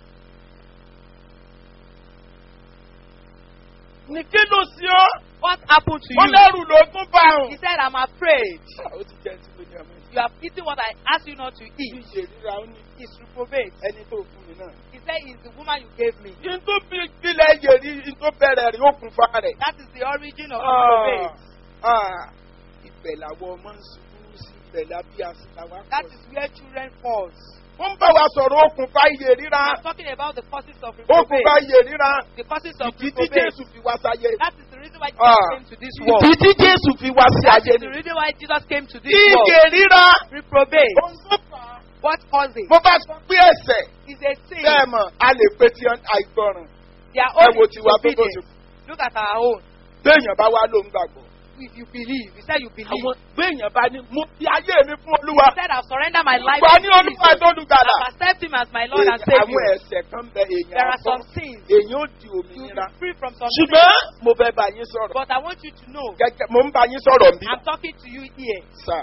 ní kí ló sí ọ. What happened to wọ́n you? lẹ́rù ló tún bá He òun. said, I'm afraid. ó ti jẹ́ ti lóyún ọmọ yìí. You have eaten what I asked you not to ibi eat. ìyè rírà ó ní It's reprobate. ẹni tó fún mi náà. He said, It's the woman you gave me. yín tó bí ìpìlẹ̀ ìyè rí yín tó bẹ̀rẹ̀ rí ó kún fa rẹ̀. That is the origin of Ah, reprobate. ah, ibẹ̀ làwọn ọmọ ń ṣubú sí ibẹ̀ lábí àṣìlá wa That pọ̀ is where children fall. wọ́n ń bá wa sọ̀rọ̀ okùnfà iye ríra I'm talking about the causes of okùnfà reprobate. iye ríra The causes of ìdí tí reprobate. jésù fi wá sáyé That is the reason why Jesus Ah. came to this world. ìdí tí jésù fi wá sí That ayé is ni the reason why Jesus came to this world. iye ríra Reprobate. ohun tó fà á. What caused it? mo bá sọ pé ẹsẹ̀ Is a sin. bẹ́ẹ̀ mọ̀ a lè pe ti àìgbọràn Their ẹ own wo is tiwa tó bó ṣe disobedience. Look at our own. béèyàn bá wá ló ń gbàgbọ́ If you believe, you said you believe. àwọn béèyàn bá ní mo fi ayé mi fún olúwa You said I've surrendered my life gbà to ní olúwa Jesus. tó lùgbàlà I've accepted him as my Lord and àwọn Savior. ẹ̀sẹ̀ kan bẹ There èèyàn are àbọ̀ some sins. èèyàn ó di You will òmìnira be free from some ṣùgbọ́n sins. mo fẹ́ bá yín sọ̀rọ̀ But I want you to know, gẹ́gẹ́ mo ń bá yín sọ̀rọ̀ bí I'm talking to you here. sà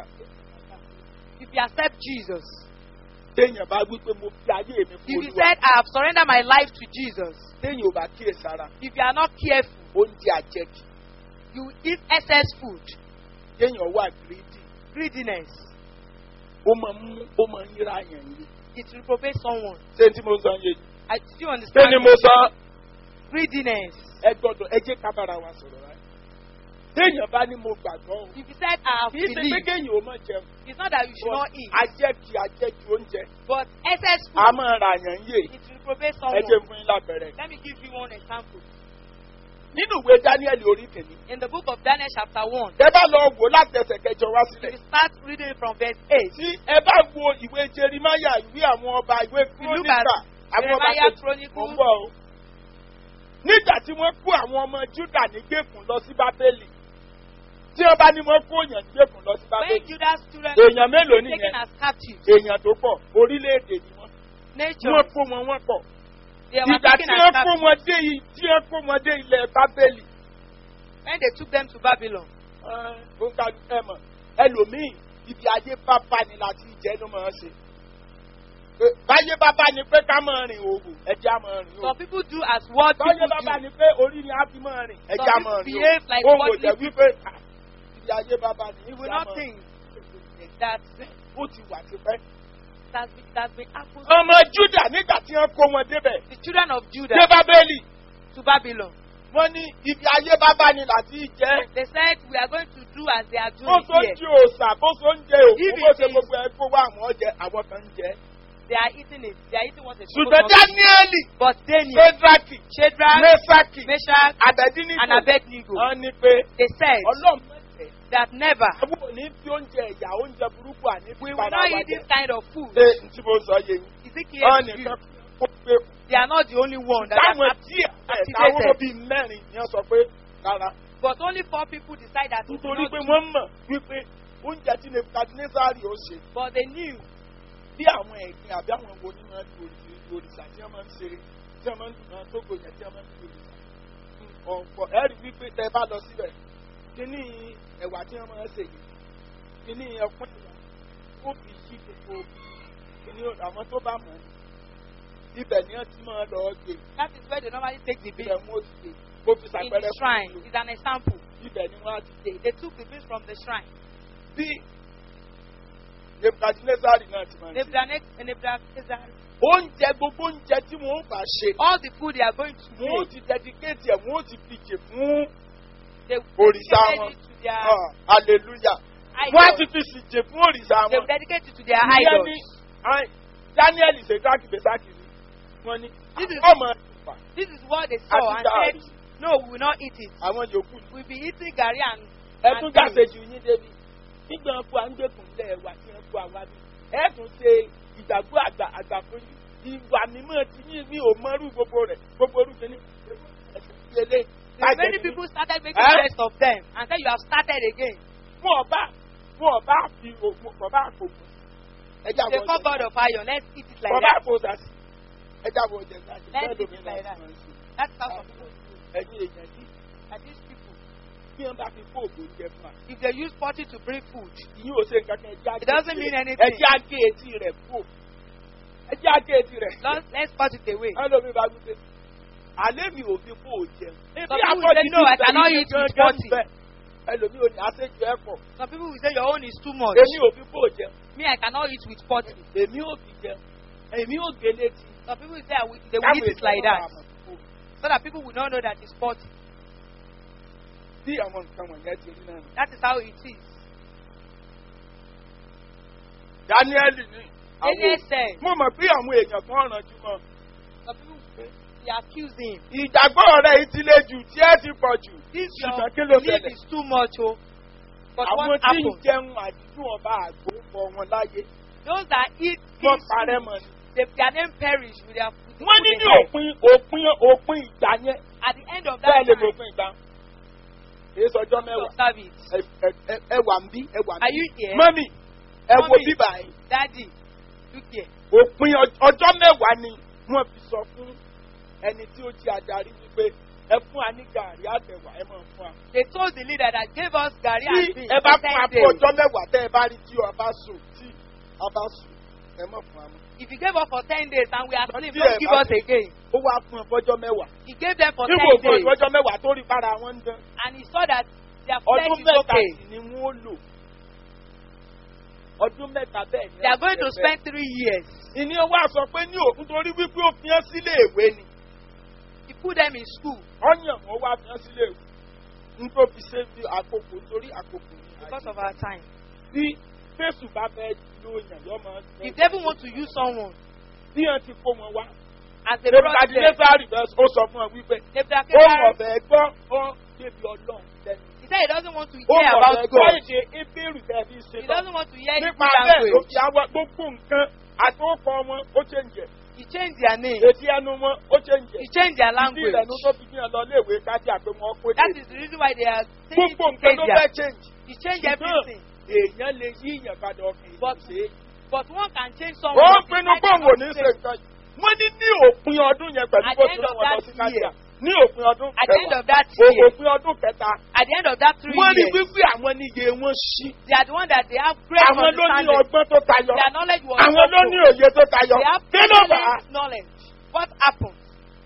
If you accept Jesus, téèyàn bá wí pé mo fi ayé mi fún if you olúwa said I have surrendered my life to Jesus, téèyàn ò bá kíyè sára if you are not careful, oúnjẹ àjẹkì you eat excess food, téèyàn wà gírídì greediness. ó máa ń mú ó máa ń yíra yàn yìí It reprobates someone. ṣé tí mo sọ yé yìí I still ṣé understand. ni mo sọ Greediness. ẹ gbọ́dọ̀ ẹ jẹ́ ká bára wa sọ̀rọ̀ rẹ̀ téèyàn bá ní mo gbàgbọ́ o If you said I have kì í ṣe pé believed, kéèyàn ó máa jẹun it's not that you should not eat, àjẹkì àjẹkì oúnjẹ but excess a food, máa ra yàn yé it reprobates ẹ someone. jẹ́ fún yín lábẹ́rẹ́ Let me give you one example. nínú ìwé dáníẹ́lì orí kìíní In the book of Daniel, chapter 1, ẹ bá lọ wò láti ẹsẹ̀ kẹjọ wá if sílẹ̀ you start reading from verse 8, tí ẹ bá wo ìwé jerimaya ìwé àwọn ọba ìwé you look at kúrónìkà àwọn ọba Jeremiah kejì Chronicles, mọ̀ ń bọ̀ o. nígbà tí wọ́n kó àwọn ọmọ júdà ní gbèkùn lọ sí bábélì tí wọ́n bá ní wọ́n kó èèyàn ní gbèkùn lọ sí when bábélì Judah's children èèyàn mélòó were nìyẹn taken as captives, èèyàn tó pọ̀ orílẹ̀-èdè ni wọ́n nature, wọ́n kó wọn wọ́n pọ̀ they were ìgbà taken tí as wọ́n kó captives. wọn dé yìí tí wọ́n kó wọn dé ilẹ̀ bábélì When they took them to Babylon, ó ń ka ẹ mọ̀ ẹlòmíì ibi ayé bábá ni láti jẹ́ ló máa ń ṣe Pé báyé bábá ni pé ká máa rìn òwò ẹjẹ́ á máa rìn òwò some people do as what báyé people bábá do. ni pé orí ni á fi máa rìn ẹjẹ́ á Some máa people rìn behave like òwò òun ò worldly jẹ́ wípé ah, ibi ayé bábá ni You will ẹjẹ́ á not máa think rìn. that ó ti wà tipẹ́. it has been, it has been happened. ọmọ júdà nígbà tí wọ́n kó wọn débẹ̀ The children of dé Judah bábélì to Babylon. wọ́n ní ibi ayé bábá ni láti jẹ́ They said we are going to do as they are bó doing so ń here. jí òòsà bó so ń jẹ òkú If bó it ṣe is- gbogbo ẹ kó wá àwọn jẹ àwọn kan ń jẹ. They are eating it. They are eating what they ṣùgbọ́n supposed not to. dáníẹ́lì But Daniel, sédraki Shadrach, mẹ́sàkì Meshach, and àbẹ̀dínníkù Abednego, wọ́n ní pé they said ọlọ́run mẹ́tẹ̀ẹ́ that never àwọn ò ní fi oúnjẹ ẹ̀yà oúnjẹ burúkú àní we fi will para not wa eat jẹ. this kind of food. ṣé n tí mo sọ yé yín Is it wọ́n clear to you? nìkan kó pé They are not the only one that táwọn are díẹ̀ activated. táwọn bíi mẹ́rin ni wọ́n sọ pé rárá but only four people decide that we will nítorí not pé do. wọ́n mọ̀ wípé oúnjẹ tí nebukadnesari ó ṣe But they knew bí àwọn ẹ̀gbin àbí àwọn wo ni máa ń lu òrìṣà òrìṣà tí wọ́n máa ń ṣe tí wọ́n máa ń lu náà tó gbòòyàn tí wọ́n máa ń lu òrìṣà ọ̀pọ̀ ẹ̀rí wípé tẹ bá lọ síbẹ̀ kíní ẹ̀wà tí wọ́n máa ń ṣe yìí kíní ẹ̀kún ẹ̀wà ó fi yí gbogbo kíní àwọn tó bá mọ̀ ní ibẹ̀ ni wọ́n ti máa lọ gbé that is where they normally take the ibẹ̀ beans wọn ó ti gbé kó fi in ṣàpẹẹrẹ the fún shrine. ìlú It's an example. ibẹ̀ ni wọ́n á ti gbé They, they took the beans from the shrine. bí nebukadnesari náà ti máa ń ṣe Nebuchadnezzar, Nebuchadnezzar, oúnjẹ gbogbo oúnjẹ tí wọ́n bá ṣe all the food they are going to wọ́n ó make, ti dedicate ẹ̀ wọ́n ó ti fi jè fún they òrìṣà dedicated wọn it to their Ah, hallelujah wọ́n á ti idols. fi sì jè fún òrìṣà They wọn dedicated it to their ìyẹn idols. ni ai- daniel ṣètàkì bẹ́sàkì ni wọ́n ní This is- ọmọ ìfà This is what they saw and Àti said, no, we will not eat it. àwọn yòókù We'll be eating gari and, ẹtún and jáde beans. jù yín débi nígbà wọn kó àńgbèkùn lẹ wà tí wọn kó àwa bí ẹtún ṣe ìgbàgbọ́ àgbà àgbà fún yín ìwà mímọ́ ti yín mi ò mọ́rú gbogbo rẹ̀ gbogbo orú kìíní ìpele And many people started making Eh? jest of them and said, you have started again. fún ọba fún ọba fi ògùn ọba àpòkù ẹjẹ They àwọn call ọjẹ God of iron. Let's eat it like ọba that. àpòkù sàṣì ẹjẹ àwọn ọjẹ náà Let's eat it like that. That's how some people do. ẹyin èèyàn yìí And these people, bí wọn bá fi kó ògùn jẹ fún wa if they use potty to bring food, ìyín ò ṣe nǹkan kan ẹjẹ It doesn't mean anything. ẹjẹ àgé etí rẹ kú ẹjẹ àgé etí rẹ. let's, let's put it away. ẹlòmíì bá gbé alẹ́ mi ò fi kó o jẹun. Some people say, "No, I cannot eat with forty." ẹlòmíì ò ní àṣejù ẹ̀ pọ̀ Some people will say your own is too much. èmi ò fi kó o jẹun Me, I cannot eat with potty. èmi ò fi jẹun èmi ò gé létí. Some people will say I will, they will eat it like that. So that people will not know that it's potty. bí àwọn nǹkan wọ̀nyẹn ti rí náà. nù. That is how it is. daniel ní Daniel àwọn said, mo mọ̀ pé àwọn èèyàn kan ràn jù mọ́. some people will say, they accuse him. ìgbàgbọ́ rẹ̀ yìí ti le jù tí ẹ ti pọ̀ jù. This ṣùgbọ́n your kí ló belief ṣẹlẹ̀? is too much, oh. But àwọn what tí ń happened? jẹun àdídùn ọba àgbo pọ̀ wọn láyé Those that eat wọ́n these parẹ́ foods, mọ́ ni. they, their name perish with their with the wọ́n ní food ní they have. òpin òpin òpin ìgbà yẹn At the end of that bẹ́ẹ̀ lè mọ time, òpin ìgbà. èyí sọjọ́ you mẹ́wàá. observe it. ẹ- ẹ- ẹ- ẹ wà ń bí ẹ wà ń Are bí. you here? mọ́mì ẹ wo Mọ́mì. bíbà yìí. Daddy, look here. òpin ọ- ọjọ́ mẹ́wàá ni wọ́n fi sọ fún ẹni tí ó jí adarí wípé ẹ fún wa ní gàrí àtẹ̀wà ẹ máa fún wa. They told the leader that gave us Gary tí and beans ẹ bá for fún wa 10 fún days. ọjọ́ mẹ́wàá tẹ́ ẹ bá rí tí ọba sùn tí ọba sùn ẹ má fún wa mọ́. If he gave us for 10 days and we are asleep, Díẹ̀ don't give bá us ti- again. ó wá fún ẹ fọjọ́ mẹ́wàá. He gave them for 10 nígbà òfin days ìfọjọ́ mẹ́wàá tó rí para wọn ń dán. and he saw that their flesh ọdún is mẹ́ta okay. sì ni wọ́n lò. ọdún mẹ́ta bẹ́ẹ̀ ni. They are going to wọ́n ti spend three years. ìní wa sọ pé ní òkun torí wípé ó fi hàn sílé ìwé ni He put them in school ọyàn wọn wá fi hàn sílé ìwé nítorí fi ṣe fi àkókò torí àkókò ní because of our time. bí fésù bá fẹ́ lóyàn yọ máa If they even want to use someone bí hàn ti kó wọn wá as a brother, nebukadnezari bẹ́ẹ̀ ó sọ fún ọ wípé ó Nebuchadnezzar, ọ̀bẹ gbọ́ ọ débi ọlọ́run lẹ́nu he said he doesn't want to ó hear ọ̀bẹ about gbọ́ God. èdè ebéèrú tẹ̀bí ṣe He lọ doesn't want to hear Hebrew nípa bẹ́ẹ̀ ló language. fi àwa gbogbo nǹkan àtòkọ wọn ó ṣe ń jẹ He changed their name. èdè ẹnu wọn ó ṣe ń jẹ He changed their ìdí language. rẹ̀ ló tó fi ní ọ lọ léèwé kájí àpé wọn kó That dé is the reason why they are saying gbogbo to nǹkan change ló their. fẹ́ change He changed Ṣùgbọ́n everything. èèyàn lè yí ìyàn padà ọkàn But- ìlú ṣe é. But one can change someone. ó but pinnu decide pé òun ò not ní to ṣe change. nǹkan yìí. wọ́n ní ní òpin ọdún yẹn pẹ̀lú At bó the ti end rán of wọn lọ that sí kájà year. ní òpin ọdún At the end of that kẹwàá year. òpin ọdún kẹta At the end of that three wọ́n rí years, wípé àwọn níye wọn ṣí they are the one that they have great àwọn ló ní understanding. ọgbọ́n tó tayọ Their knowledge was àwọn ló ní open. òye tó tayọ They have kí ló bá brilliant knowledge. What happened?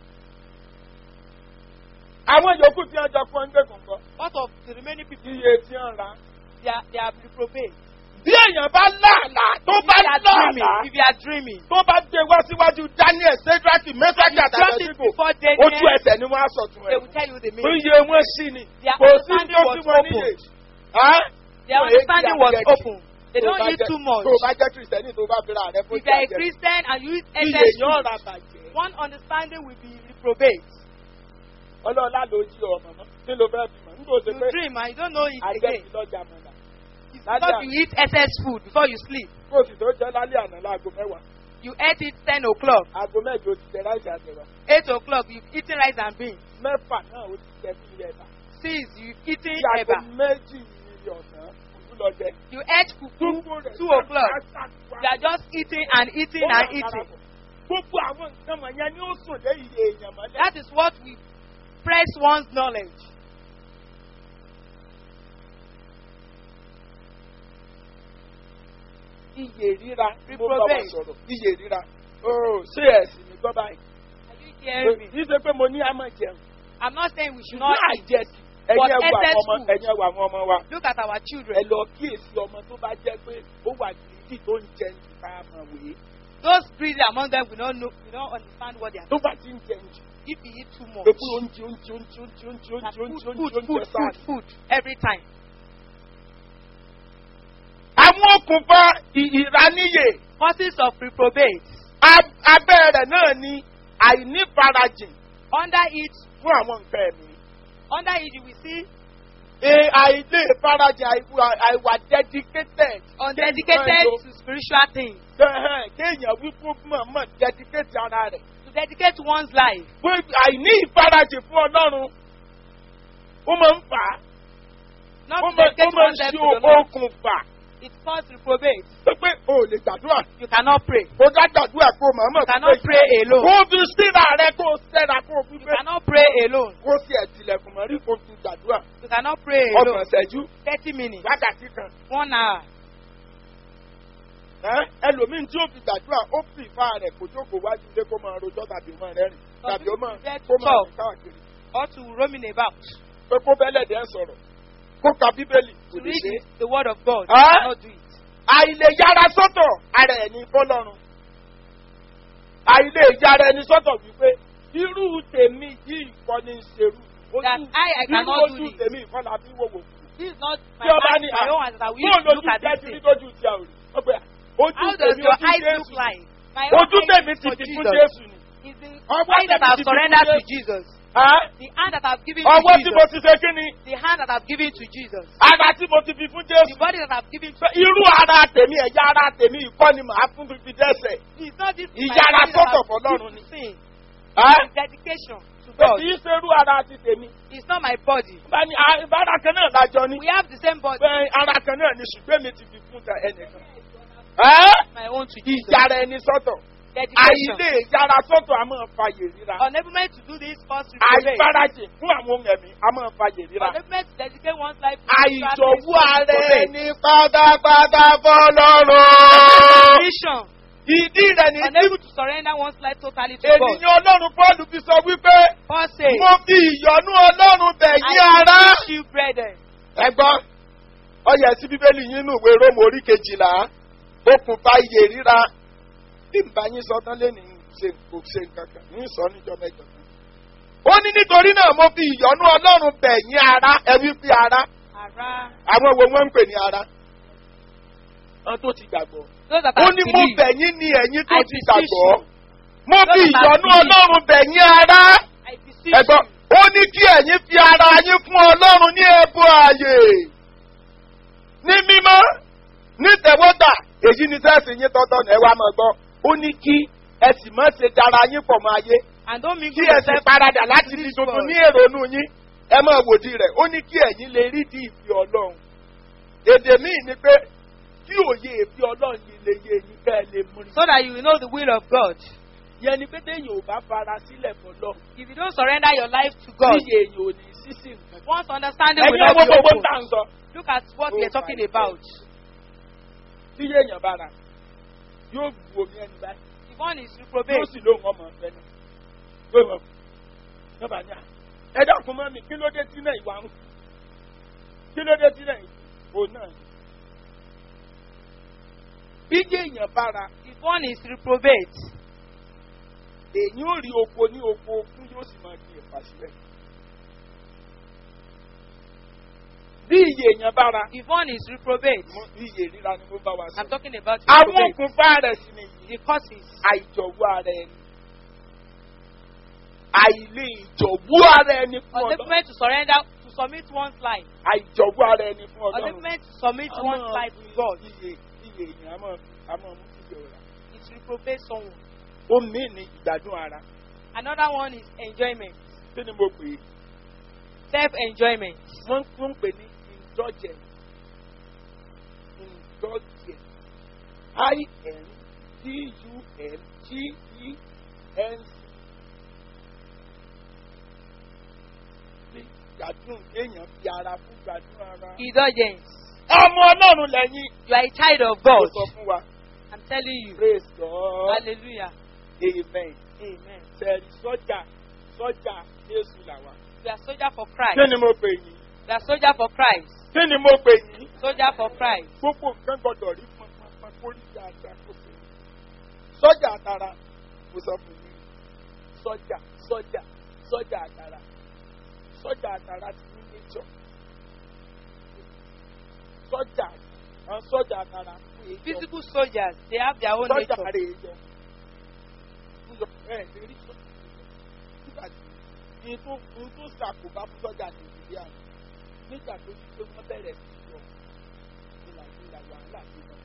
àwọn yòókù tí wọ́n jọ fún ẹgbẹ́ kọ̀ọ̀kan What of the remaining people? iye tí wọ́n ra They are, they are reprobate. bí èèyàn bá láàlà tó If bá you are dreaming, láàlà if you are dreaming, tó bá gbé wá síwájú daniel sedraki mẹsàkì you drop it àtàlẹ́sìkò before ojú Daniel, ẹsẹ̀ ni wọ́n á sọ̀tún they ẹ̀ will tell you the fún meaning. iye wọn sí ni Their kò sí understanding tó was sí wọn níyè. open. Ẹ́? Their Wọ́n èyí understanding tí was àjẹjì. open. They Tó don't bá eat jẹ́- too much. tó bá jẹ́ kìrìsìtẹ́nì tó bá bẹ̀rẹ̀ rẹ fún If you are a ìjàjẹ́ Christian and you eat iye excess yóò food, ra bàjẹ́ one understanding will be reprobate. ọlọ́ọ̀lá ló jí ọmọ mọ́ kí ló fẹ́ bímọ nígbà tó You pé dream and you don't know it àjẹ́ again. ti lọ́jà mọ́lá It's That's because right. you eat excess food before you sleep. kó o sì tó jẹ́ lálẹ́ àná láago mẹ́wàá You ate it 10 o'clock. aago mẹ́jọ ti jẹ láìsí àjẹwà 8 o'clock, you've eaten rice and beans. mẹ́fà náà ó ti jẹ bí ilé ẹ̀ta 6, you've eaten bí aago eba. méjì ní ọ̀sán òkú lọ jẹ. You ate fufu. Gbogbo rẹ̀ Two o'clock. ṣáṣáṣá. You are just eating and eating Ó wà and eating. darapọ̀. Gbogbo àwọn nǹkan wọ̀nyẹn ni ó sùn dé iye èèyàn mọ́lẹ̀. That is what we press one's knowledge. Iye ríra ni mo bá Reprobate. wọn sọ̀rọ̀. Iye ríra. Ooo ṣé ẹ̀sìn mi gbọ́ báyìí? Are you hearing me? Kì í ṣe pé mo ní àmọ̀ jẹun. I'm not saying we should not Ṣùgbọ́n eat. àjẹsì. But Ẹ̀yin ẹ̀wọ̀ excess àwọn ọmọ food. ẹ̀yin ẹ̀wọ̀ àwọn ọmọ wa. Look at our Ẹ children. lọ kíyèsí ọmọ tó bá jẹ́ pé ó wà gidi tó ń jẹun jù ká mọ̀ wèé. Those greedy among them will not know, will not understand what they are. Tó bá ti ń jẹun jù. If you eat too much, Pé pé oúnjẹ oúnjẹ oúnjẹ oúnjẹ oúnjẹ that oúnjẹ food, oúnjẹ food, food, oúnjẹ sáà food, food, every time. àwọn okùnfà ì- ìraníyè Causes of reprobate. Ab- abẹ́ rẹ̀ náà ni àìnífarajìn Under it, fún àwọn nǹkan ẹ̀mí. under it, you will see E àìlè farajìn àìwà àìwà dedicated. undedicated to spiritual things. Ẹ̀hẹ́n, Kéèyàn wí fún mọ̀ọ́mọ̀ dedicate ara rẹ̀. To dedicate one's life. Fún àìní ìfarajìn fún Ọlọ́run. Ó máa ń fà á. Not Ó to máa ó dedicate máa ń one's life ṣe to the Lord. okùnfà. It causes reprobate. Pé pé o ò lè gbàdúrà. You cannot pray. Kó dá gbàdúrà kó mọ̀ọ́mọ̀ You cannot pray alone. Kó fi síra rẹ̀ kó sẹ́ra kó fi You pé cannot pray alone. kó sì ẹ̀tìlẹ̀kùn mọ́rí kó fi gbàdúrà. You cannot pray Ọgbọ̀n alone. ṣẹ́jú Thirty minutes. wákàtí kan. One hour. Ẹ́, ẹlòmíín tí ó fi gbàdúrà ó fi ìfá rẹ̀ kó jókòó wájú ilé kó máa rojọ́ tàbí máa rẹ́rìn tàbí ó máa Get kó máa talk. rìn káàkiri Or to roaming about. pé kó bẹ́lẹ̀ dẹ́ sọ̀rọ̀ kó ka bíbélì kò To lè read ṣe. it, the word of God. Huh? You cannot do it. Àìlè yára sọ́tọ̀ ara ẹ̀ ní fọ́lọ́run. Àìlè yára ẹni sọ́tọ̀ wípé irú tèmi yìí kọ́ ní í ṣerú. Ojú- That I, I irú cannot do ojú this. tèmi ìkọ́ la fi wòwò. This is not my, Tí ọba eyes, ní my own eyes that we bóun used to lójú look at jẹ́ this ti thing. rí lójú ti àwòrán. Ó pè é, ojú How does tèmi your ojú eyes Jésù look ni. like? My own Ojú eyes tèmi is ti for fi fún Jesus. Jésù ni. It's the Ọwọ́ eyes that tèmi I've ti fi fún surrendered to Jésù. Jesus. Ẹ́, The hand that I've given to Ọwọ́ tí mo Jesus. ti ṣe kí ni? The hand that I've given to Jesus. Ara tí mo ti fi fún The Jésù. body that I've given to Pé Irú ara tèmi ẹ̀yà ara tèmi ìkọ́ ni màá fún fífi dẹ́sẹ̀. It's not this my Ìyára body that sọ́tọ̀ I've fọlọ́run given ni. to sin. Ẹ́, It's dedication to Pé God. kì í ṣe irú ara ti tèmi. It's not my body. Bá ní a- ìbára kan náà lájọ ní. We have the same body. Pé ara kan náà ni ṣùgbọ́n mi ti fi fún ta ẹnìkan. Ẹ́, My own to Jesus. Ìyára ẹni sọ́tọ̀. Dedication. Àìlè ìyára sọ́tọ̀ a máa fa yèrira. Unable to do this cause reprobate. Àìfarajìn fún àwọn ohun ẹ̀mí a máa fa yèrira. Unable to dedicate one's life to spiritual things Àìjọ̀wọ́ cause ara reprobate. ẹni pátápátá fọlọ́run. Mission. Ìdí rẹ̀ ní tí Unable to surrender one's life totally to God. ènìyàn Ọlọ́run Pọ́ọ̀lù fi sọ wípé Paul says, mo fi ìyọ́nú Ọlọ́run bẹ̀ yín I ara. wish you brethren. Ẹgbọ́n ọyẹ sí Bíbélì yín nù ìwé Róòmù orí kejìlá okùnfà iye ríra bí nbà yín sọ tán lẹ́nu ṣe kò ṣe nǹkan kan ní sọ níjọ mẹ́jọ kan. Ó ní nítorí náà mo fi ìyọ́nú Ọlọ́run bẹ̀ yín ara ẹ wí pé ara Ara. àwọn wo wọ́n ń pè ní ara. Wọ́n tó ti gbàgbọ́. Those that Ó have ní mo believed. bẹ̀ yín ní ẹ̀yin tó I ti beseech gbàgbọ́. you. Mo fi Those that have ìyọ́nú believed. Ọlọ́run bẹ̀ yín ara. I beseech Ẹ̀gbọ́n, you. ó ní kí ẹ̀yin fi ara yín fún Ọlọ́run ní ẹ̀bùn ààyè. Ní mímọ́, ní tẹ̀wọ́tà, èyí ni sẹ́ẹ̀sì yín tọ́tọ́ ní ẹ wá máa gbọ́. Ó ní kí ẹ sì má ṣe dára yín pọ̀ mọ́ ayé. And don't Kí mingle ẹ sì yourself paradà láti with di this tuntun world. ní èrònú yín. Ẹ máa wòdì rẹ̀. Ó ní kí ẹ̀yin lè rí di ìfì Ọlọ́run. Èdè míì ni pé kí òye ìfì Ọlọ́run yìí lè yé yín kẹ́ ẹ lè mú rí. so that you will know the will of God. Yẹn ni pé téèyàn ò bá fara sílẹ̀ fọlọ́. If you don't surrender your life to God, Níyè èèyàn ò ní sísìn nǹkan. once understanding will Ẹ̀yin not ọmọ be gbogbo ń open. tà ń sọ. Look at what we Oh are talking my about. tí yéèyàn bá ra yóò bu omi ẹni báyìí The one is yóò reprobate. sì lóhùn ọmọ ọ̀fẹ́ ni yóò mọ̀ yóò bá ní à ẹ dákun mọ́ mi kí ló dé tí náà ìwà ń kú kí ló dé tí náà ìwò náà ni. bí yéèyàn bá ra The one is reprobate. èyí ò rí oko ní oko okun yóò sì máa di ẹ̀fà sílẹ̀. bí iye èèyàn bá ra The one is reprobate. mo- bí iye ríra ni mo bá wa I'm sọ. talking about àwọn reprobate. okùnfà rẹ̀ sì nìyí. The causes. àìjọ̀wọ́ ara ẹni. àìlè ìjọ̀wọ́ ara ẹni fún ọlọ́run. Unable to surrender, to submit one's life. àìjọ̀wọ́ ara ẹni fún ọlọ́run. Unable to submit A one's máa life fi to God. iye iye èèyàn a máa a máa mú kíkẹ́ ọ̀rá. It reprobate someone. ó mí ní ìgbádùn ara. Another one is enjoyment. kí ni mo pè é? Self-enjoyment. wọ́n tún ń pè ní indulgence. indulgence. i-n-d-u-l-g-e-n-c. bí gbádùn kéèyàn fi ara fún gbádùn ara. Indulgence. ọmọ ọlọ́run lẹ́yìn. You are a child of ó God. sọ fún wa. I'm telling you. praise God. Hallelujah. amen. Amen. sẹ́ẹ̀rì sọ́jà sọ́jà jésù làwà. You are soldier for kí Christ. ni mo pè yín? You are soldier for Christ. kí ni mo pè yín? Soldier for Christ. gbogbo nǹkan gbọdọ̀ rí pọnpọnpọ kó rí dáadáa kó pè é. sọ́jà àtàrà mo sọ fún yín sọ́jà sọ́jà sọ́jà àtàrà sọ́jà àtàrà ti ní nature. sọ́jà àwọn sọ́jà àtàrà fún èjọ Physical soldiers, they have their own sọ́jà nature. rẹ̀ èjọ ẹ̀ lè rí sọ́jà nígbà tí ní tó ní tó ṣàkóbá fún sọ́jà nàìjíríà nígbà tó ti pé wọ́n bẹ̀rẹ̀ sí í lọ ní nàìjíríà wàhálà sí lọ.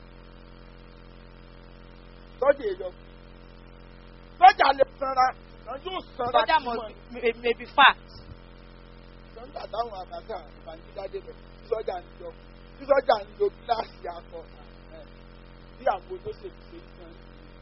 sọ́jà èèyàn sọ́jà lè sanra ṣùgbọ́n yóò sanra Soldier sí wọn. must may, may be fat. sọ́jà táwọn àbáta ìbànújẹ́ débẹ̀ tí sọ́jà ń lọ tí sọ́jà ń lo gíláàsì akọ ẹ̀, bí àwọn olóṣèlú ṣe ń san.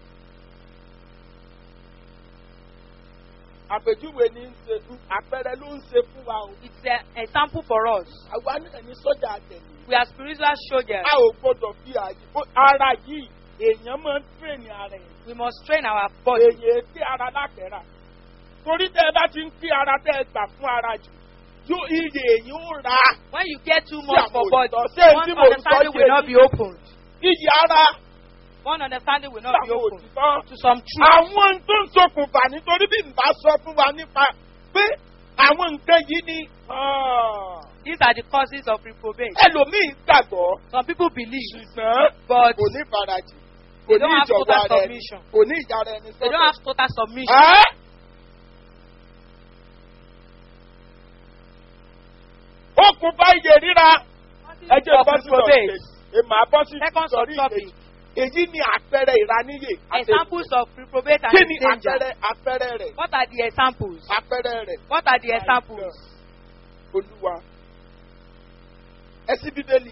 àpèjúwe ní ń ṣe fún àpẹẹrẹ ló ń ṣe fún wa o. It's an example for us. àwa náà ní sọ́jà àtẹ̀lé. We are spiritual soldiers. a ò gbọdọ̀ fi àyè ó- ara yìí èèyàn máa ń tírèèni ara ẹ̀. We must train our body. èyí tí ara lákẹ́rà. torí tẹ́ ẹ bá ti ń kí ara tẹ́ ẹ gbà fún ara jù yóò iye èyí ó ra When you get too Sí much for àwọn body, òtítọ́, sí èyí one tí mò ń sọ understanding yé will not yín. be opened. iye ara One understanding will sí not be àwọn opened òtítọ́. to some truth. àwọn tó ń ṣokùnfà nítorí bí n bá sọ fún wa nípa pé àwọn nǹkan yìí ni ah, These are the causes of reprobate. ẹlòmíì gbàgbọ́ Some people believe, ṣùgbọ́n but kò ní farajì kò They ní don't have ìjọba total ara ẹni submission. kò ní ìjára ẹni they don't have total submission. Ẹ́? okùnfà iye ríra ẹjẹ of bọ́ sí lọ reprobate. èmà bọ́ sí Second sọrí subtopic. ìkejì èyí ni àpẹẹrẹ ìraníyè àti Examples of reprobate and kí ni danger. àpẹẹrẹ àpẹẹrẹ rẹ̀ What are the examples? àpẹẹrẹ rẹ̀ What are the examples? olúwa ẹsí bíbélì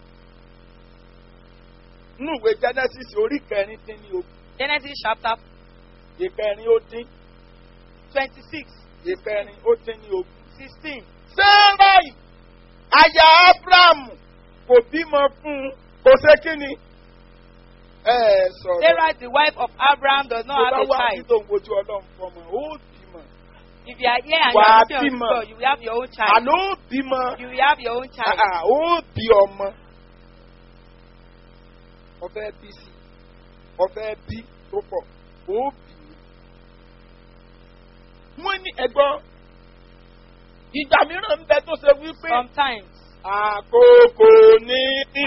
nínú ìwé genesis orí kẹrin dín ní ogún Genesis chapter ìkẹrin ó dín 26, ìkẹrin ó dín ní ogún. 16. sẹ́ráì aya abrahamu kò bímọ fún un kò ṣe kí ni. ẹ ẹ sọ̀rọ̀ Sarah, the wife of Abraham, does tó not bá have a wà child. nítorí ojú ọlọ́run fọmọ ó bímọ. If you are here and you Wà á are looking bímọ. on God, you will have your own child. àná ó bímọ You will have your own child. Ah, ah, ó bí ọmọ. ọfẹ bí sí ọfẹ bí tó pọ̀ ó bí. wọ́n ní ẹ̀gbọ́n ìgbà mìíràn ń bẹ tó ṣe wípé Sometimes, àkókò ní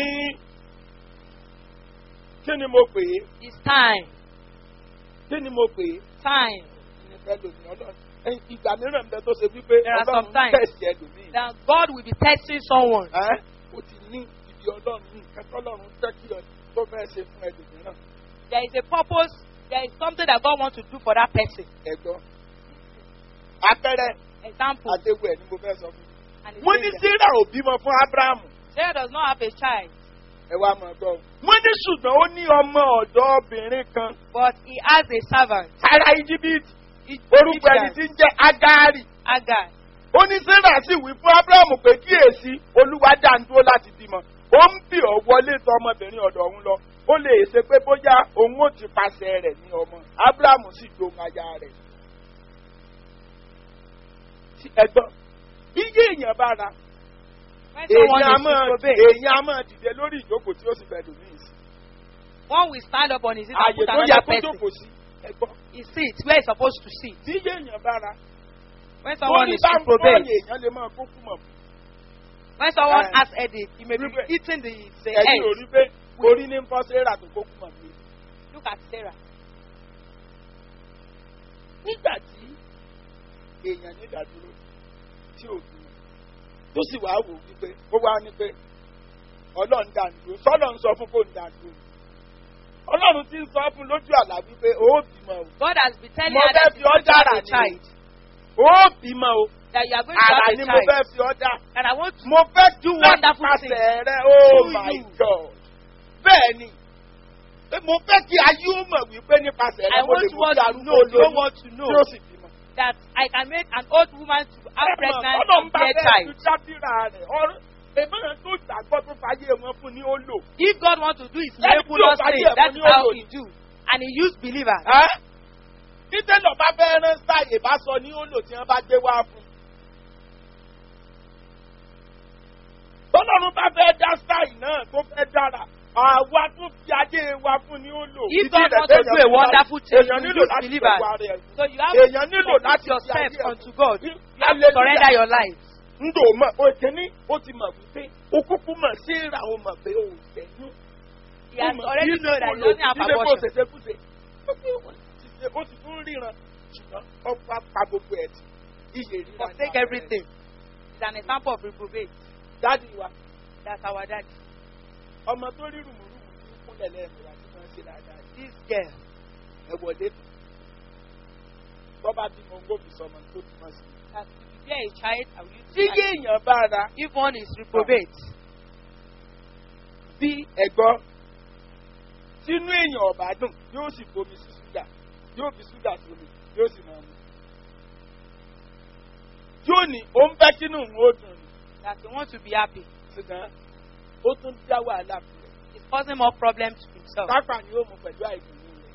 kí ni mo pè é it's time. kí ni mo pè é Time. ní ẹlòmíì ọlọ́run ẹ̀yìn ìgbà mìíràn ń bẹ tó ṣe wípé There are ọlọ́run some times. tẹ̀sí ẹlòmíì. That God will be testing someone. ẹ́ o ti ní ibi ọlọ́run nǹkan tọ́lọ́run fẹ́ kí ọ tó fẹ́ ṣe fún ẹlòmíràn There is a purpose. There is something that God wants to do for that person. ẹ̀gbọ́n. apẹ̀rẹ̀ Example. àdéhùn ẹ̀ ni mo fẹ́ sọ fún mi. And it's wọ́n ní danger. sarah ò bímọ fún abrahamu Sarah does not have a child, ẹ wá mọ̀ gbọ́. wọ́n ní ṣùgbọ́n ó ní ọmọ ọ̀dọ́ obìnrin kan but he has a servant. ará íjíbítì It- orúkọ ẹni tí ń jẹ́ agari. Agar. ó ní sarah sì wí fún abrahamu pé kíyèsí olúwa dá ń dúró láti bímọ ó ń bì ọ́ wọlé tọ ọmọbìnrin ọ̀dọ̀ òun lọ ó lè ṣe pé bóyá òun ó ti pàṣẹ rẹ̀ ní ọmọ abrahamu sì dohun aya rẹ̀. Tí ẹ̀gbọ́n bí yé èèyàn bá ra When someone èèyàn á is máa reprobate, èèyàn á máa dìde lórí ìjókòó tí ó sì bẹ̀rù mí sí. one will stand up on his seat and ààyè put tó yẹ another kó person. jókòó sí ẹ̀gbọ́n He sits where he's supposed to sit. bí yé èèyàn bá ra When someone lórí is bá ń fọ́ọ̀yì reprobate, èèyàn lè máa kókú mọ̀ fún when someone Eh. has headache, he may be Reprobate. eating the, the ẹ̀yìn ò egg. rí pé orí ní ń fọ́ sarah tó kókú mọ̀ fún Look at Sarah. nígbà tí èèyàn ní ìdádúró tí ò dúró tó sì wá wò wípé ó wá ní pé ọlọ́run dá dúró sọ́lọ́ ń sọ fún kó ń dá dúró ọlọ́run ti ń sọ fún lójú àlá wípé ó bímọ o God has been telling Mo her that fẹ́ she's fi ọ́ going to have dára a ni. child. ó bímọ o That you are going to àrà have ni a mo fẹ́ child. fi ọ́ dá And I want to mo fẹ́ Do láti wonderful pàṣẹ rẹ oh through my you. god bẹ́ẹ̀ ni pé mo fẹ́ kí ayé ó mọ̀ wípé nípasẹ̀ rẹ I mo lè want mú one kí to arúgbó know, you don't lóyún want to know tí ó sì bímọ. that I can make an old woman to have pregnant ọlọ́run and bá bear fẹ́ child. tu dábìrà rẹ̀ ọ̀rọ̀ èmọ̀ràn tó gbàgbọ́ tó fàyè wọn fún ní ó lò. If God wants to do his Let miracle me not do say, it. that's Let me how do he it. do. And he used believers. Ẹ́ bí tẹ́lọ̀ bá fẹ́ rán sáàyè bá sọ ní ó lò tí wọ́n bá gbé wá fún. tọ́lọ́run bá fẹ́ dá sáàyè náà tó fẹ́ dára àwa tó fi ayé wa fún ní ó lò. If Ìdí God rẹ̀ wants to téèyàn do a fi wonderful láti- thing, èèyàn you nílò use láti believers. fẹ́ wá rẹ̀. So you have èèyàn to nílò commit láti fi yourself ayé ẹ̀ unto God. fún. You have to surrender your life. Ndò mọ̀ òkèní ó ti mọ̀ wípé ó kúkú mọ̀ sí ìrà ó mọ̀ pé ó sẹ́yìn. He has already known that he doesn't have Ilé kò abortion. ṣẹ̀ṣẹ̀ kúṣe. Ó sì tún ríran. ṣùgbọ́n ọ̀pá pa gbogbo ẹ̀ tì iye ríra ní Forsake àpẹẹrẹ. everything. It's an example of reprobate. dádì wa That's our daddy. ọmọ tó rí rùmùrùmù ní kúnlẹ̀ lẹ́ẹ̀mẹ́ra tí wọ́n ń ṣe dáadáa yìí. This girl. ẹ wọlé tọ́ba bí mo ń gbòbí sọmọ tó túmọ̀ sí. That if you bear a child, I will use tí the child. èèyàn bá ra If one is reprobate, bí ẹ̀gbọ́n sínú èèyàn ọ̀bá dùn yóò sì bomi sí ṣúgà yóò fi ṣúgà sómi yóò sì máa mu. yóò ní ó ń fẹ́ kínú òun ó dùn ní that he wants to be happy, ṣùgbọ́n ó tún dá wàhálà fún rẹ̀. he's causing more problems to himself. pápá ni ó mu pẹ̀lú àìdùnnú rẹ̀.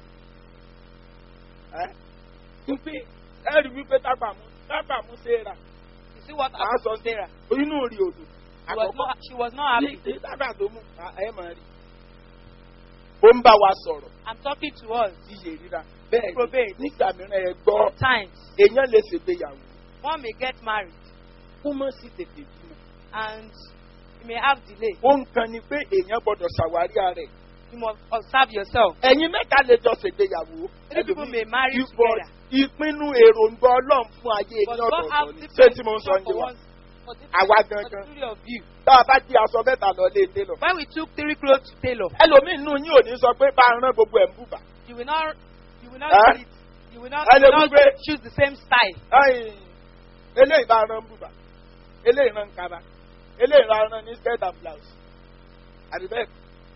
ẹ́ wípé ẹ rí wípé tápà mú tápà mú séra You see what Màá happened sọ to Sarah? inú rí odò. She was not, she was not happy. ní tápà tó mú ẹ máa rí. ó ń bá wa sọ̀rọ̀ I'm talking to us. iye ríra bẹ́ẹ̀ Reprobate. ni nígbà mìíràn ẹ gbọ́ Times èèyàn lè ṣègbéyàwó one may get married kó mọ̀ sí tètè bímọ. and you may have delay. ó ń kan ni pé èèyàn gbọ́dọ̀ ṣàwárí ara ẹ̀. You must observe yourself. ẹ̀yin mẹ́ta lè jọ ṣègbéyàwó. Three people may marry Ipò- together. ìpinnu èròǹgbà ọlọ́run fún ayé ní But God ọ̀dọ̀ọ̀dọ̀ have ni. different ṣé tí mo ń sọ vision ní for wa. one- for different- Àwa for gangan. the three of you. tá a bá jí aṣọ mẹ́ta lọ lé dé lọ. When we took three clothes to tailor, ẹlòmíín nù yín ò ní sọ pé bá a rán gbogbo ẹ̀ ń bùbà. you will not, you will not, Huh? do it. you will not, I you will don't not agree. choose the same style. Ai, eléyìí bá a rán bùbà eléyìí rán kaba eléyìí rán rán ní skirt and blouse. àbí bẹ́ẹ̀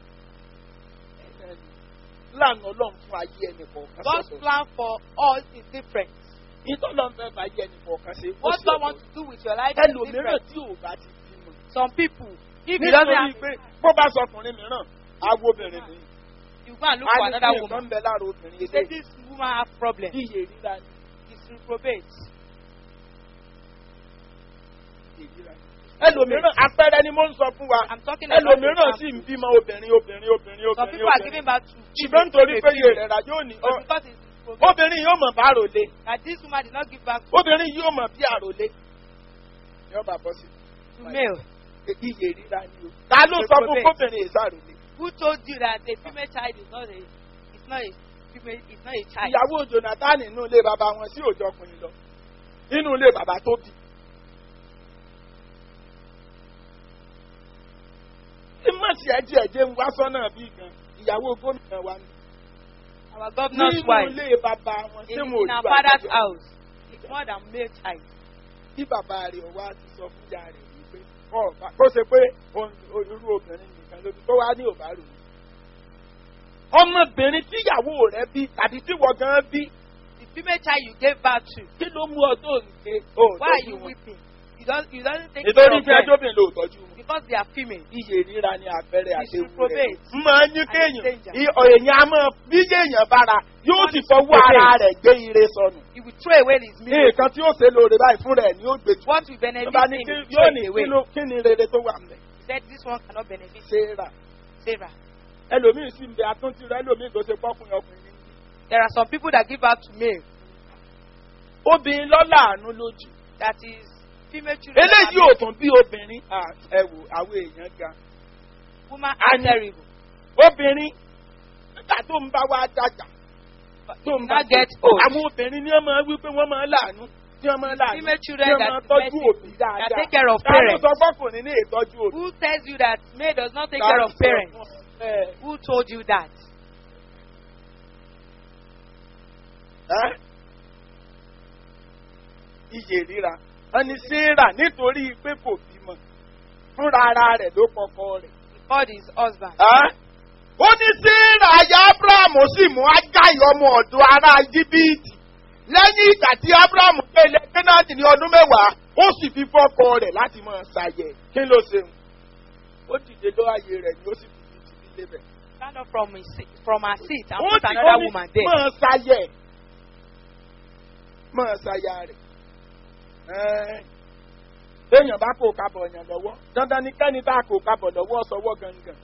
lànà ọlọ́run fún ayé ẹnì kọ̀ọ̀kan God's sọ̀tọ̀. plan for us is different. ìtọ́lọ́ ń fẹ́ fà ayé ẹnì kọ̀ọ̀kan ṣe. ó What sì God ọ̀tọ̀. wants to do with your life is ẹlòmíràn different. tí ò bá ti bímọ. Some people, if he doesn't nítorí have, pé bó bá sọ ọkùnrin mìíràn awo obìnrin mi. you go and look for a ní another kí nǹkan woman. ń bẹ lára obìnrin You say ilé this woman have problem. iye ríra ni. It's reprobate. iye ríra ni. ẹlòmíràn apẹrẹ ni mo ń sọ fún wa I'm talking about ẹlòmíràn sì ń example. bímọ obìnrin obìnrin obìnrin Some obìnrin people are obìnrin giving back to ṣùgbọ́n nítorí pé iye rẹ̀ rà yóò ní But ọ- because it's reprobate, obìnrin yóò mọ̀ bá àròlé that this woman did not give back obìnrin yóò mọ̀ bí àròlé yóò bá bọ́ sí to male. iye ríra ni o ta ló sọ fún Reprobate. kóbìnrin ìsàròlé Who told you that a female child is not a, it's not a female, it's not a child? ìyàwó jonathan nínú ilé bàbá wọn sí òjò ọkùnrin lọ nínú ilé bàbá tó bí. tí mọ̀sí ẹ̀jẹ̀ ẹ̀jẹ̀ ń wá sọ́nà bí gan ìyàwó gómìnà wa ni. Our governor's nínú wife ilé bàbá wọn in, ṣé in mo our father's house is more than male child. tí bàbá rẹ̀ wá ti sọ fún ìyá rẹ̀ wípé ọ̀bá kó ṣe pé òun- irú obìnrin nìkan ló bí tó wá ní òbárò ni. ọmọbìnrin tíyàwó rẹ̀ bí tàbí tíwọ gan bí The female child you gave birth to, kí ló mú ọ tó nǹke ó why are tọ́jú you wọn. weeping? You don't, you don't take nítorí care of tí ẹjọ́ them bìnrin ló tọ́jú wọn. because they are female. iye ríra ni àpẹẹrẹ It's àdéhùn rẹ̀. reprobate. máa ń yín And kéèyàn danger. i- èèyàn á máa bí èèyàn bára yóò One sì is fọwọ́ reprobate. ara rẹ̀ gbé ire sọnù. He will throw away his ní miracle. nǹkan tí ó ṣe lóore báyìí fún rẹ̀ ni ó gbé jù. What will benefit Bá ní him, kí he will yóò throw ní it kí away. ló- kí ni rere tó wà mẹ́. He said this one cannot benefit Sarah Sarah. ẹlòmíín sì ń bẹ àtúntì rẹ ẹlòmíín tó ṣe pọ́kùnrin ọkùnrin ní. There are some people that give birth to male obìnrin lọ́la àánú lójú. that is female children. that eléyìí are ò tún bí obìnrin Ah, ẹ wò àwọn èèyàn ga. Women are terrible. obìnrin nígbà tó ń bá wa dàgbà tó ń bá Now get old. àwọn obìnrin ni wọ́n máa wí pé wọ́n máa láàánú tí wọ́n máa láàánú Female tí children wọ́n that máa is tọ́jú mercy, òbí dáadáa. that take care of Ta ló parents. sọ fọ́kùnrin ní ìtọ́jú òbí? Who tells you that male does not take Ta care ló of sọ parents? fún ẹ? Who told you that? Ẹ́? Iye ríra. Wọ́n ní Sarah nítorí pé kò bímọ. Fúnra ara rẹ̀ ló kọkọ rẹ̀. He called his husband. Ẹ́? Ó ní Sarah aya Abrahamu sì mú Agáyì ọmọ ọ̀dọ́ ará Íjíbítì. Lẹ́yìn ìgbà tí Abrahamu gbé ilẹ̀ Kénáàtì ní ọdún mẹ́wàá, ó sì fi fọ́kọ rẹ̀ láti máa ṣàyẹ̀. Kí ló ṣe? Ó dìde lọ́ ààyè rẹ̀ ni ó sì fi fi ti lébẹ̀. Stand up from his seat, from her seat and ó put ti another ó ní woman there. máa ṣayẹ máa ṣaya rẹ̀ téèyàn bá kó kábọ̀ ọ̀yàn lọ́wọ́ dandan ni kẹ́ni tá a kó kábọ̀ lọ́wọ́ sọwọ́ gangan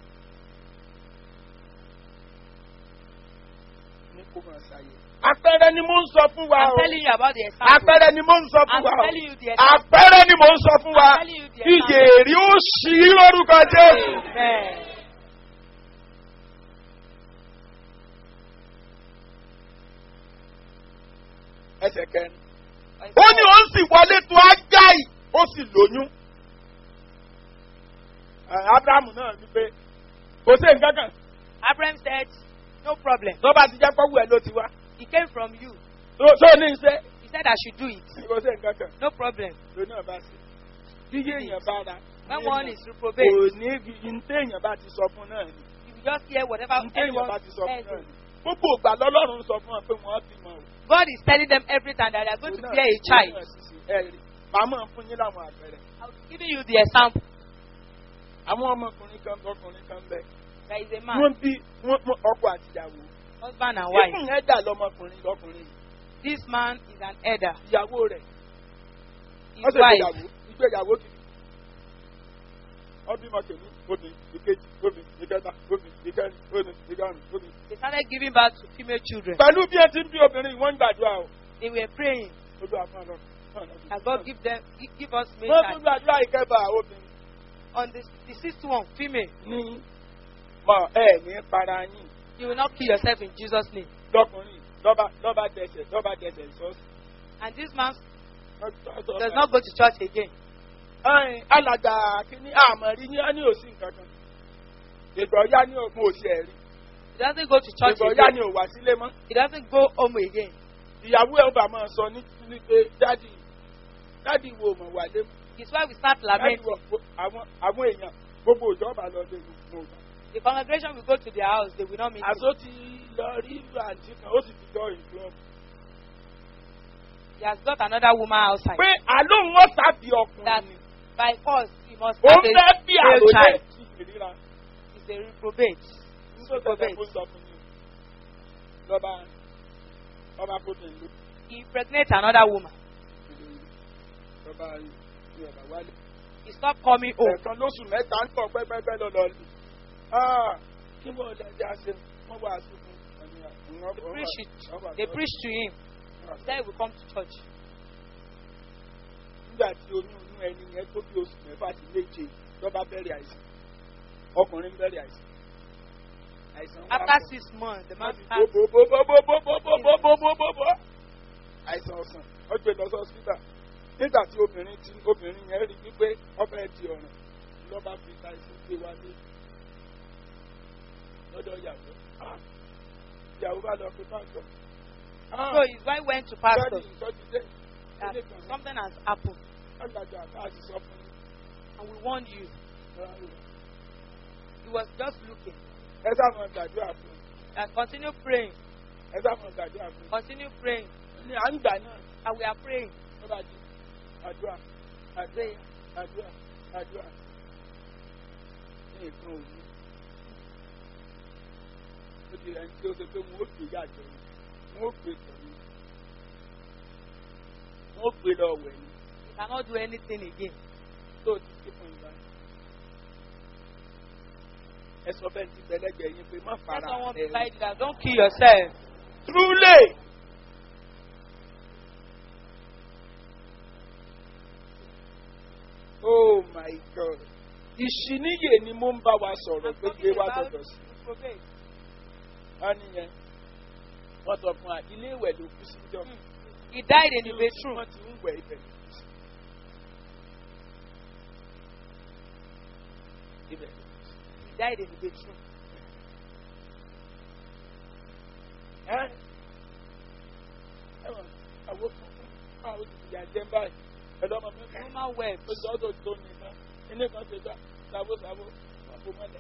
ní kó máa ṣayẹ. àpẹẹrẹ ni mo ń sọ fún wa I'm o telling you about the example. àpẹẹrẹ ni mo ń sọ fún I'm wa o telling you the example. àpẹẹrẹ ni mo ń sọ fún wa I'm telling you the ìyè example. èrè ó ṣí lórúkọ jésù. Amen. ẹsẹ̀ kẹrin. ó ní ó sì wọlé tó ágáì ó sì lóyún. Ẹ, abrahamu náà ní pé kò sí nǹkan kan Abraham said, No problem. tó bá ti jẹ́ pọ́wú ẹ̀ ló ti wá. It came from you. tó tó ní iṣẹ́ He said I should do it. kò sí nǹkan kan No problem. ló náà bá sí. bí èèyàn bá ra When one is kò reprobate, ní ní téèyàn bá ti sọ fún náà ni. you will just hear whatever ní téèyàn anyone bá ti sọ fún says. náà ni. gbogbo ìgbà lọ́lọ́run sọ fún ọ pé wọ́n bímọ o. God is telling them every time that they are going to Òun náà- bear a òun child. náà sì sí, ẹ rí. màmá fún yín láwọn àpẹẹrẹ. I'm giving you the example. àwọn ọmọkùnrin kan ọkùnrin kan bẹ. There is a man, wọ́n bí wọ́n wọ́n ọkọ àtìyàwó. husband and wife. ìfún yẹn dà lọmọkùnrin lọkùnrin yìí. This man is an elder. ìyàwó rẹ̀ His wọ́n ṣe wife, ìgbéyàwó ìgbéyàwó kìíní. wọ́n bímọ kìíní obì ìkejì obì ìkẹta obì ìkẹrin obì ìkarùn obì. they started giving birth to female children. pẹ̀lú bí ẹ ti ń bí obìnrin wọ́n ń gbàdúrà o. They were praying ojú àfọ̀n lọ. that God give them, gi- give us male wọ́n tún child. gbàdúrà ìkẹfà obìnrin. On the, the sixth one, female, ní mọ ẹ ní para yín you will not kill yourself in Jesus' name. lọkùnrin lọ́ba lọ́ba dẹsẹ̀ lọ́ba dẹsẹ̀ sọ́ọ̀sì. And this man does not go to church again. Ẹ̀yin, alàgbà kìíní àmọ̀rí ní ní òsì nǹkan kan. ìgbọ̀ ya ní òkun òsì ẹ̀rí. He doesn't go to church ìgbọ̀ ya again. ní òwà sílé mọ́. He doesn't go home again. ìyàwó ẹ̀ ó bà máa sọ ní ní pé dádì dádì wo mọ̀ wà lé His wife will start dádì lamenting. wo àwọn àwọn èèyàn gbogbo ìjọba lọ lé gbogbo ìgbà. The congregation will go to their house. They will not meet him. àṣọ ti lọ rí àǹtí kan ó sì ti jọ ìjọ. He has got another woman outside. pé àlóhùn wọn tàbí That ọkùnrin ni by force he must ó have ń a fẹ́ bí male àròlé child. ìríra. He's a reprobate. nítorí tẹ̀sán kó sọ fún yín lọ́ba ọba kó tẹ̀ ló He impregnates another woman. lọ́ba ní ọ̀bà wálé. He stopped coming home. ẹ̀ẹ̀kan lóṣù mẹ́ta ń tọ̀ pẹ́pẹ́pẹ́ lọ́lọ́ lù. kí wọ́n lè dá sí wọ́n wá sí fún They preach it. They preach to him. Then he will come to church. nígbà tí oyún inú ẹni yẹn tó bí oṣù mẹ́fà sí méje lọ́ba bẹ̀rẹ̀ àìsàn ọkùnrin bẹ̀rẹ̀ àìsàn. àìsàn wá After pọ̀. six months, the man Wọ́n ti starts. bó bó bó bó bó bó bó bó bó bó bó bó. àìsàn ọ̀sán ó gbé lọ sọ́sítà nígbà tí obìnrin tí obìnrin yẹn rí wípé ọbẹ̀ di ọ̀ràn lọ́ba fi àìsàn gbé wálé lọ́dọ̀ ìyàwó Ah, ìyàwó bá lọ pé pásítọ̀ So his wife went to pastor sọ́ọ̀dì ìtọ́jú dé that ilé kan something has happened lágbàdo àbá àti sọ fún and we warned you. un. He was just looking. ẹ sáwọn gbàdúrà fún un And continue praying. ẹ sáwọn gbàdúrà fún Continue praying. un. ní à ń gbà náà And we are praying. lọ́ba di àdúrà àdúrà àdúrà àdúrà ní nǹkan òní. ó di ẹni tí ó ṣe pé wọn ó gbé yàjọ ni wọn ó gbé tọ̀ ni wọn ó gbé lọ wẹ̀ ni We cannot do anything again. tó o ti ké fún ìgbà yẹn. ẹ sọ bẹ́ẹ̀ ti bẹ̀lẹ́gbẹ̀ẹ́ yín pé má Let fara someone ẹ̀ beside you that don't kill yourself. Truly. Oh my God. Ìṣìníyè ni mo ń bá wa sọ̀rọ̀ I'm pé gbé talking wá about gbọdọ̀ sí. reprobate. Wọ́n nìyẹn. Wọ́n sọ fún wa, ilé ìwẹ̀ ló kú sí jọ. He died in the bedroom. Wọ́n ti ń wẹ̀ ibẹ̀ ló kú sí. Ibẹ̀ ló kú sí. He died in the bedroom. Ẹ́ ẹ̀wọ̀n àwọn fún àwọn olùdíjà jẹ́ báyìí. Ẹ̀dọ́ ọmọ mi The kàn. woman wept. ó sọ ọ́ tó ní iná ilé kan ṣe gbà sábòsábò wọn kò mọ́lẹ̀.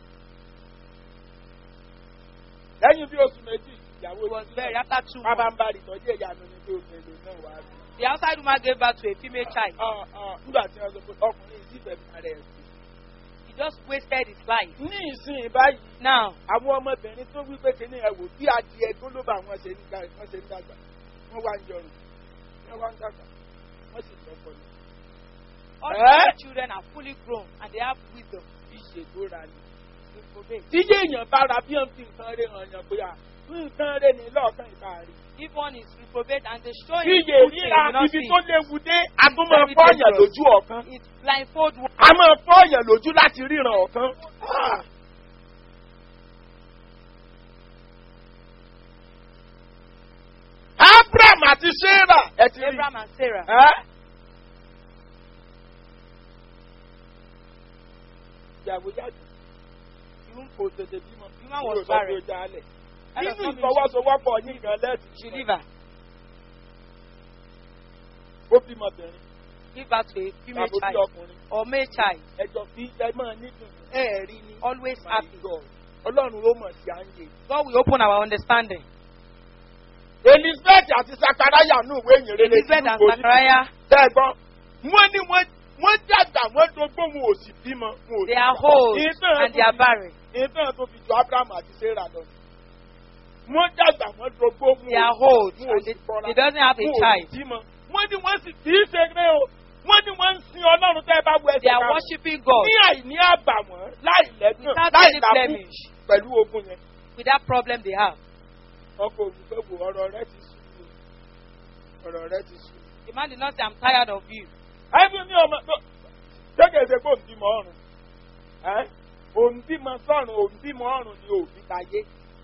lẹ́yìn bí oṣù méjì ìyàwó He was buried after two bábá months. ń bá ìtọ́jú ìyanu ní bí oṣù èlò náà wà á rí. The outside woman gave birth to a female child. Ah, ah, nígbà tí wọ́n sọ pé ọkùnrin yìí sì fẹ̀mí ara ẹ̀ sí. He just wasted his life. ní ìsìn báyìí Now, àwọn ọmọbìnrin tó wí pé kíní ẹ wò bí adìẹ tó ló bá wọn ṣe ń dá- wọ́n ṣe ń dàgbà wọ́n wá ń jọrùn wọ́n wá ń dàgbà wọ́n sì lọ́pọ̀ ní. all Eh? the children are fully grown and they have wisdom. ìṣègbóra ni. Reprobate. tí yéèyàn bá ra bí wọn fi nǹkan rẹ hàn yàn pé à nǹkan rẹ ní lọ́ọ̀kan ìta rí. If one is reprobate and they show him iye good thing, he ríra will not ibi see. tó léwu dé a tún máa Very fọ́ọ̀yàn dangerous. lójú ọ̀kan. It's blindfold one. a máa fọ́ọ̀yàn lójú láti ríran ọ̀kan. Ah! abraham àti sarah ẹ ti rí Abraham and Sarah. ẹ́. ìyàwó jáde Even kò tètè bímọ. Woman Kúrò was sọ́dọ̀ barren. ọjà alẹ̀. That does nínú not mean ìfọwọ́sowọ́pọ̀ yín gan lẹ́ẹ̀tì she bímọ. leave her. ó bímọ bẹ̀rẹ̀ Give birth to a female tàbí bí child ọkùnrin or male child. ẹjọ́ fi ẹ máa nídùn ẹ rí ni. Always My happy. God. ọlọ́run ló mọ̀ sí àǹyè. God will open our understanding. elizabeth àti sakaraya nù ìwé ìyìn rere Elizabeth and Zachariah, tẹ́gbọ́n wọ́n ní wọ́n wọ́n dàgbà wọ́n dogbó wọn ò sì bímọ. wọn ò they sì are bímọ. old Ìtàn and they are tó fi- barren. ìtàn tó fi jọ abraham àti sarah lọ. wọ́n dàgbà wọ́n dogbó wọn They are ò old wọn ò and sì they, kọ́ra. they doesn't have a wọn ò sì child. bímọ. wọ́n ní wọ́n sì kì í ṣe eré o wọ́n ní wọ́n ń sin ọlọ́run tẹ́ ẹ bá wọ They ẹsẹ̀ are kan. worshiping God ní àìní àbàwọ́n láì lẹ́gbọ̀n without láì any lábú blemish pẹ̀lú ogun yẹn. with that problem they have. ọkọ̀ olùfẹ́ wo ọ̀rọ̀ rẹ ti sùn mí o. ọ̀rọ̀ rẹ ti sùn mí. The man did not say, I'm tired of you. ẹbí mi ọmọ tó ṣégeṣe pé òǹbímọ ọrùn ẹ òǹbímọ sọrùn òǹbímọ ọrùn ni òbí tayé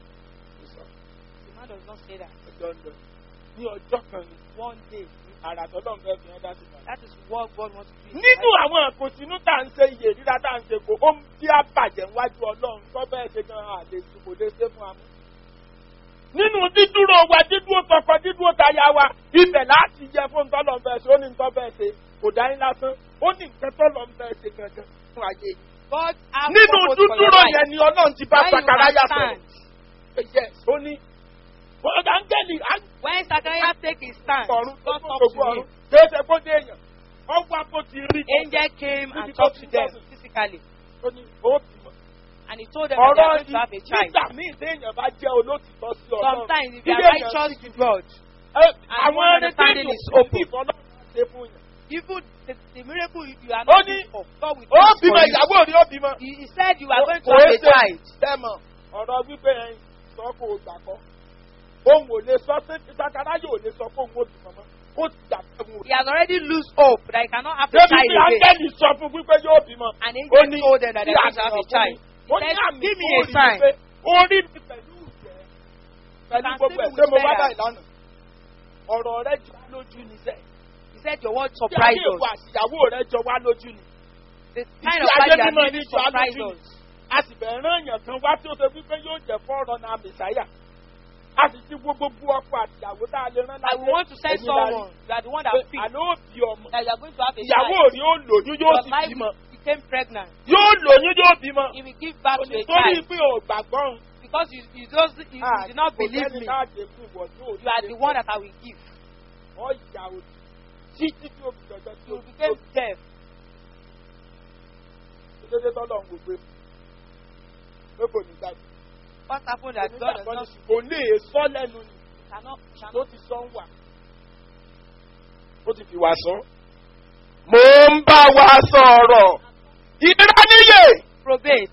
The man does not say that. ọjọ́ ń lọ ní ọjọ́ kan ni One day. àrà tọ́lọ́ ń fẹ́ fi hàn dá sí ìgbà. That is what God wants to do. nínú àwọn àkòsínú tá à ń ṣe iye rírà tá à ń ṣe kò ó ń bí àbàjẹ́ níwájú ọlọ́run tó bẹ́ẹ̀ ṣe gan àlè tí kò lè ṣe fún amú. nínú dídúró wa dídúró tọkọ dídúró taya wa ibẹ̀ láti yẹ fún tọ́lọ̀ ń fẹ́ ṣe ó ní nǹkan bẹ́ẹ̀ ṣe kò dá yín lásán ó ní nǹkan tọ́lọ̀ ń fẹ́ ṣe gangan fún ayé yìí. God has nínú purpose for your dúdúró life. yẹn ni ọlọ́run ti bá When you sakaraya sọ̀rọ̀. understand, yes ó ní áńgẹ́lì when Zachariah take his stand, ọ̀run tó God tó talks gbogbo to ọ̀run him. kìí ṣe kó dé èèyàn ọwọ́ àpò ti rí Angel came and Níbi tó talked ti to them jọ́sìn. physically. ó ní ó bímọ. And he told them that they are ọ̀rọ̀ going to have a child. nígbà míì téèyàn bá jẹ́ olótìtọ́ sí ọlọ́run Sometimes if you ilé are èèyàn righteous sì to God, ẹ, and àwọn one ẹni understanding téèyàn is kò open. sí ìfọlọ́run ṣe fún yàn. even the, the miracle you you are Ó not ní, doing for, God will do ó it for bímọ you. ìyàwó rí ó bímọ. He, he said you are going to Kò have é a ṣe child. dẹ́mọ̀ ọ̀rọ̀ wípé ẹyin sọ kó o gbà kọ́. Òun ò lè sọ sí ìsakara yóò lè sọ fún òun ó bímọ mọ́. Ó ti gbà pé òun ò He has already lose hope that he cannot have a Débi child tí again. áńgẹ́lì sọ fún wípé yóò bímọ. And Ó angel ní told them that tí they are going to have a àmì child. Ó He ní said, àmì give me tó a rí sign. pé orí mi pẹ̀lú ìjẹ́ pẹ̀lú can gbogbo see ẹ̀ me ṣé mo with wá feathers. báyìí lánàá. Ọ̀rọ̀ rẹ jọ wá lójú ni sẹ́. He said your word Bí surprised ayé ìwọ us. àti ìyàwó rẹ jọ wá lójú ni. The kind Ìdí of ayé life you are mímọ́ living ní jọ wá surprised lójú us. ni. A sì bẹ̀rẹ̀ rán èèyàn kan wá tí ó ṣe wípé yóò jẹ́ fọ́ọ̀rọ̀ náà mẹ̀sáyà. A sì ti wo gbogbo ọkọ àti ìyàwó tá a lè rán And we want to send Ẹ̀yin la rí. someone. You are the one that Pé speaks. Àlọ́ òbí ọmọ. That you are going to have a Ìyàwó child. rí ó lóyún yóò Your sì wife bímọ. became pregnant. Yóò lóyún yóò bímọ. He will give birth to a Torí child. pé ò gbàgbọ́ òun. Because you, you, just, you, you did not kò believe sẹ́ni me. tá a jẹ fún ìwọ yóò You are the one that I will give. ọ̀yà òdì títí tí o fi jọjọ tí o You fi became deaf. dédé tọ́lọ̀ ń gbogbo pé kò ní gbàgbé. What happened that God does not kò lè sọ lẹ́nu ni cannot, ló cannot ti sọ ń wà. ó ti fi wá sọ. mo ń bá wa sọ̀rọ̀ ìdíráníyè. probate.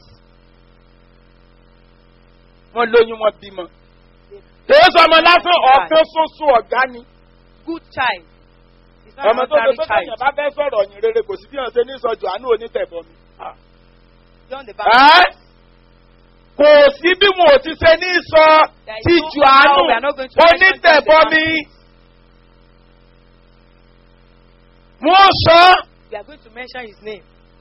wọ́n lóyún wọn bímọ. kìí sọ ọmọ lásán ọ̀kan ṣoṣo ọ̀gá ni. Good child. It's not ọmọ an tó ṣe ordinary pé child. tẹ̀yìn bá fẹ́ sọ̀rọ̀ yìí rere kò sí bí wọ́n ṣe ní sọ jòhánù onítẹ̀bọ̀ mi. John the Baptist. Ẹ́ kò sí bí wọn ò ti ṣe ní sọ There is ti no jòhánù how we are not going to mention onítẹ̀bọ̀ John the mi. wọ́n sọ We are going to mention his name.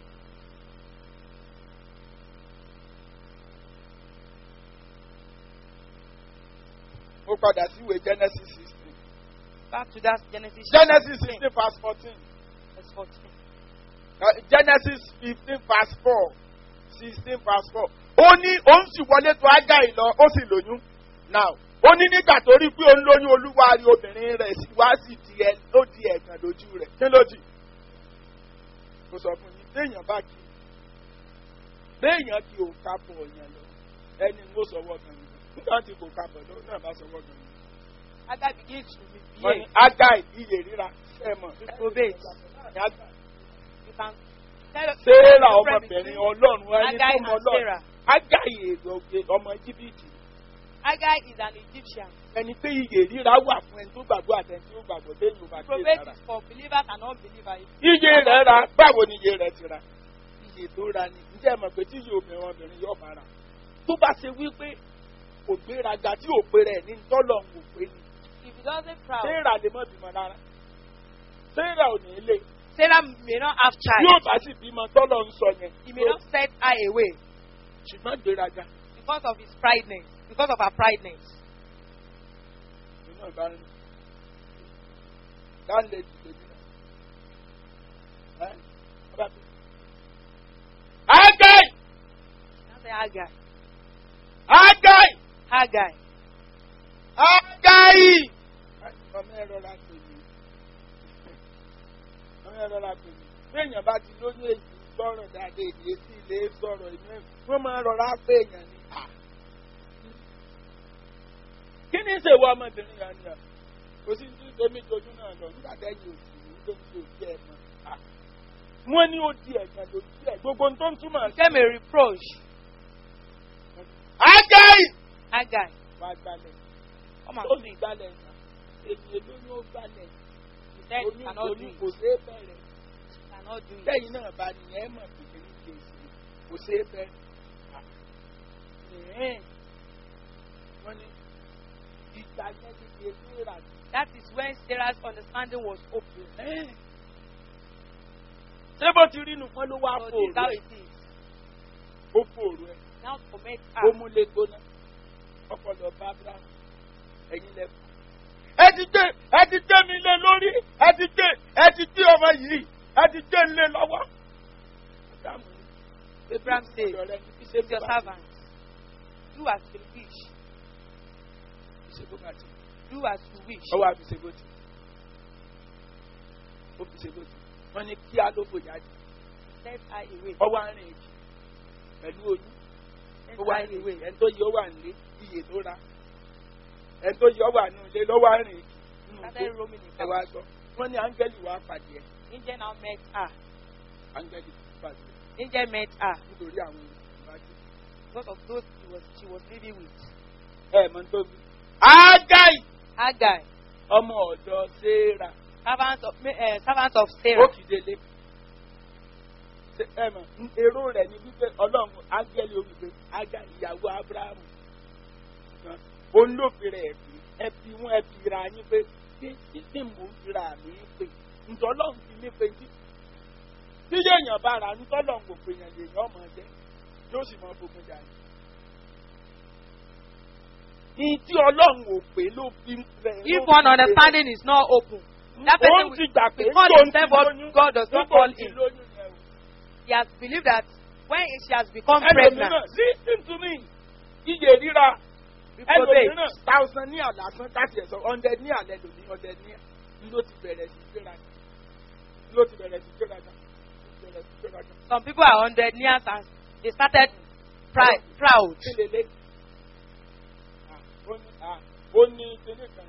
ó padà sí ìwé genesis sixteen Back to that Genesis. genesis 16, sixteen verse fourteen verse 14. genesis fifteen verse four sixteen verse four ó ní òun sì wọlé tó ágáì lọ ó sì lóyún now ó ní nígbà tó rí pé òun lóyún olúwa rí obìnrin rẹ̀ sí wá sí di ẹ ó di ẹ̀gàn lójú rẹ̀ kí ló dì kò sọ fún yín téèyàn bá kí béèyàn kí o kápọ̀ yẹn lọ ẹni ń sọwọ́ gan ni nígbà tí kò kápọ̀ lọ náà bá sọwọ́ gan ni. Agar begins to wọ́n ní misbehave. ágáì iye ríra ẹ̀ mọ̀ Reprobate. You can tell Séèrà the difference ọmọbìnrin between ọlọ́run ẹni Agai tó mọ and ọlọ́run. Sarah. Ágáì èrò ọmọ Íjíbítì. Agar is an Egyptian. Ẹni pé iye ríra wà fún ẹni tó gbàgbọ́ àtẹni tí ó gbàgbọ́ téèyàn ò bá gbé Reprobate sára. is for believers and unbelievers. Iye rẹ̀ ra báwo ni iye rẹ̀ ti ra? Iye tó ra ni. Ǹjẹ́ ẹ mọ̀ pé tí iye obìnrin ọmọbìnrin yóò bá ra? Tó bá ṣe wípé kò gbéraga tí ò pé rẹ̀ ní tọ́lọ̀ ń wò pé ni. If he doesn't proud, Séèrà lè mọ̀ bímọ rárá. Sarah ò ní lè. Sarah may not have Yóò child. bá sì bímọ tọ́lọ̀ ń sọ yẹn. He may not set her away Ṣùgbọ́n gbéraga. because of his prideness, because of her prideness. Inú ọ̀bá ń dáńlẹ̀ ìdílé mi náà. Ẹ́ ọba tó. Agai! Now say Haggai. Agai! Haggai. Agai! Ọmọ ẹ̀rọ la pè mí. Ọmọ ẹ̀rọ la pè mí. Bí èèyàn bá ti lóyún èyí gbọ́rọ̀ dáadé èdè sí ilé sọ̀rọ̀ inú ẹ̀. Wọ́n máa rọra pé èèyàn ni. Kí ni ìṣèwọ ọmọbìnrin yẹn ni à? Kò sí ní tèmi jojú náà lọ nígbà tẹ́yìn òsì ní tó ń di òbí ẹ̀ mọ́. Wọ́n ní ó di ẹ̀gbọ́n lójú ẹ̀. Gbogbo ohun tó ń túmọ̀ sí. Became a reproach. Agai! Haggai. Wàá gbalẹ̀. Come and Ó do sì it. gbalẹ̀ náà. Èyí èló ni ó gbalẹ̀. He said he Oyún cannot do oyún it. kò ṣeé bẹ̀rẹ̀. He cannot do it. Lẹ́yìn náà bá nìyẹn ẹ̀ mọ̀ pé kí ní ṣe sí i. Kò ṣeé bẹ̀rẹ̀. Ẹ̀hẹ́n. Wọ́n ní ìgbà yẹn ti di ètò ìrànlọ́. That is when Sarah's understanding was open. Ẹ̀hẹ́n. Ṣé bó ti rí nu pọ́n ló wá So this is how fòrò ẹ̀? it is. Ó fòrò ẹ̀. Now commit Ó her. mú lé gbóná. Ọpọlọ bá Abraham. Ẹ̀yin lẹ́fọ̀. Ẹ ti gbé ẹ ti gbé mi lé lórí. Ẹ ti gbé ẹ ti gbé ọmọ yìí. Ẹ ti gbé lé lọ́wọ́. Abraham ní, Abraham said, ọ̀dọ̀ rẹ ní kí ṣe It's your bó bá ti- servant. Do as you wish. kí ṣe bó bá ti. Do as you wish. ọwọ́ àfi ṣe bó ti. Ó fi ṣe bó ti. Wọ́n ní kí á ló bòyá jù. Set her away. Ọwọ́ àárín èjì. Pẹ̀lú oyún. Set Ó wà her ní away. ẹni tó yẹ ó wà nílé iye tó ra. Ẹni tó yẹ ó wà ní ilé lọ́wọ́ àárín èjì. Nínú Started igbó. roaming Ẹ about. wá gbọ́. Wọ́n ní áńgẹ́lì wá pàdé ẹ̀. Angel now met her. Áńgẹ́lì pàdé ẹ̀ Angel met her nítorí àwọn ìwádìí. because of those she was she was living with. Ẹ mọ̀ tó bí. Ágáì Haggai, ọmọ ọ̀dọ̀ Séra. servant of uh, servant of Ó Sarah. kì í délé. Ṣé- Ẹ mọ̀ èrò rẹ̀ ni wípé ọlọ́run áńgẹ́lì olùgbé ágá ìyàwó Ábúráhámù. Ṣùgbọ́n Òun ló fi rẹ̀ bí ẹ fi wọ́n ẹ fi ra yín pé kí kí kí mò ń fi ra mi pé ǹjọ́ ọlọ́run fi mí pé tí tí yéèyàn bá ra ǹjọ́ ọlọ́run kò pè yàn lèèyàn ọmọ jẹ́ yóò sì mọ gbogbo jà ní. Ní tí ọlọ́run ò pé ló fi rẹ̀. If one understanding is not open, that person Òun will, ti gbà pé will call tóun ti himself what lóyún. God does not Níbo call ti him. lóyún yẹn o? He has believed that when she has become pregnant, ẹlòmíràn listen to me iye ríra reprobate, ẹlòmíràn thousand ní àlàsán káàtì ẹ̀sọ́ hundred ní àlẹ́ lòmí hundred ní ló ti bẹ̀rẹ̀ sí gbéra ló ti bẹ̀rẹ̀ sí gbéra ló ti bẹ̀rẹ̀ sí gbéra some people are hundred years and they started pride, proud. kí lélẹ̀ Ah, ó ní ah, ó ní kíní kan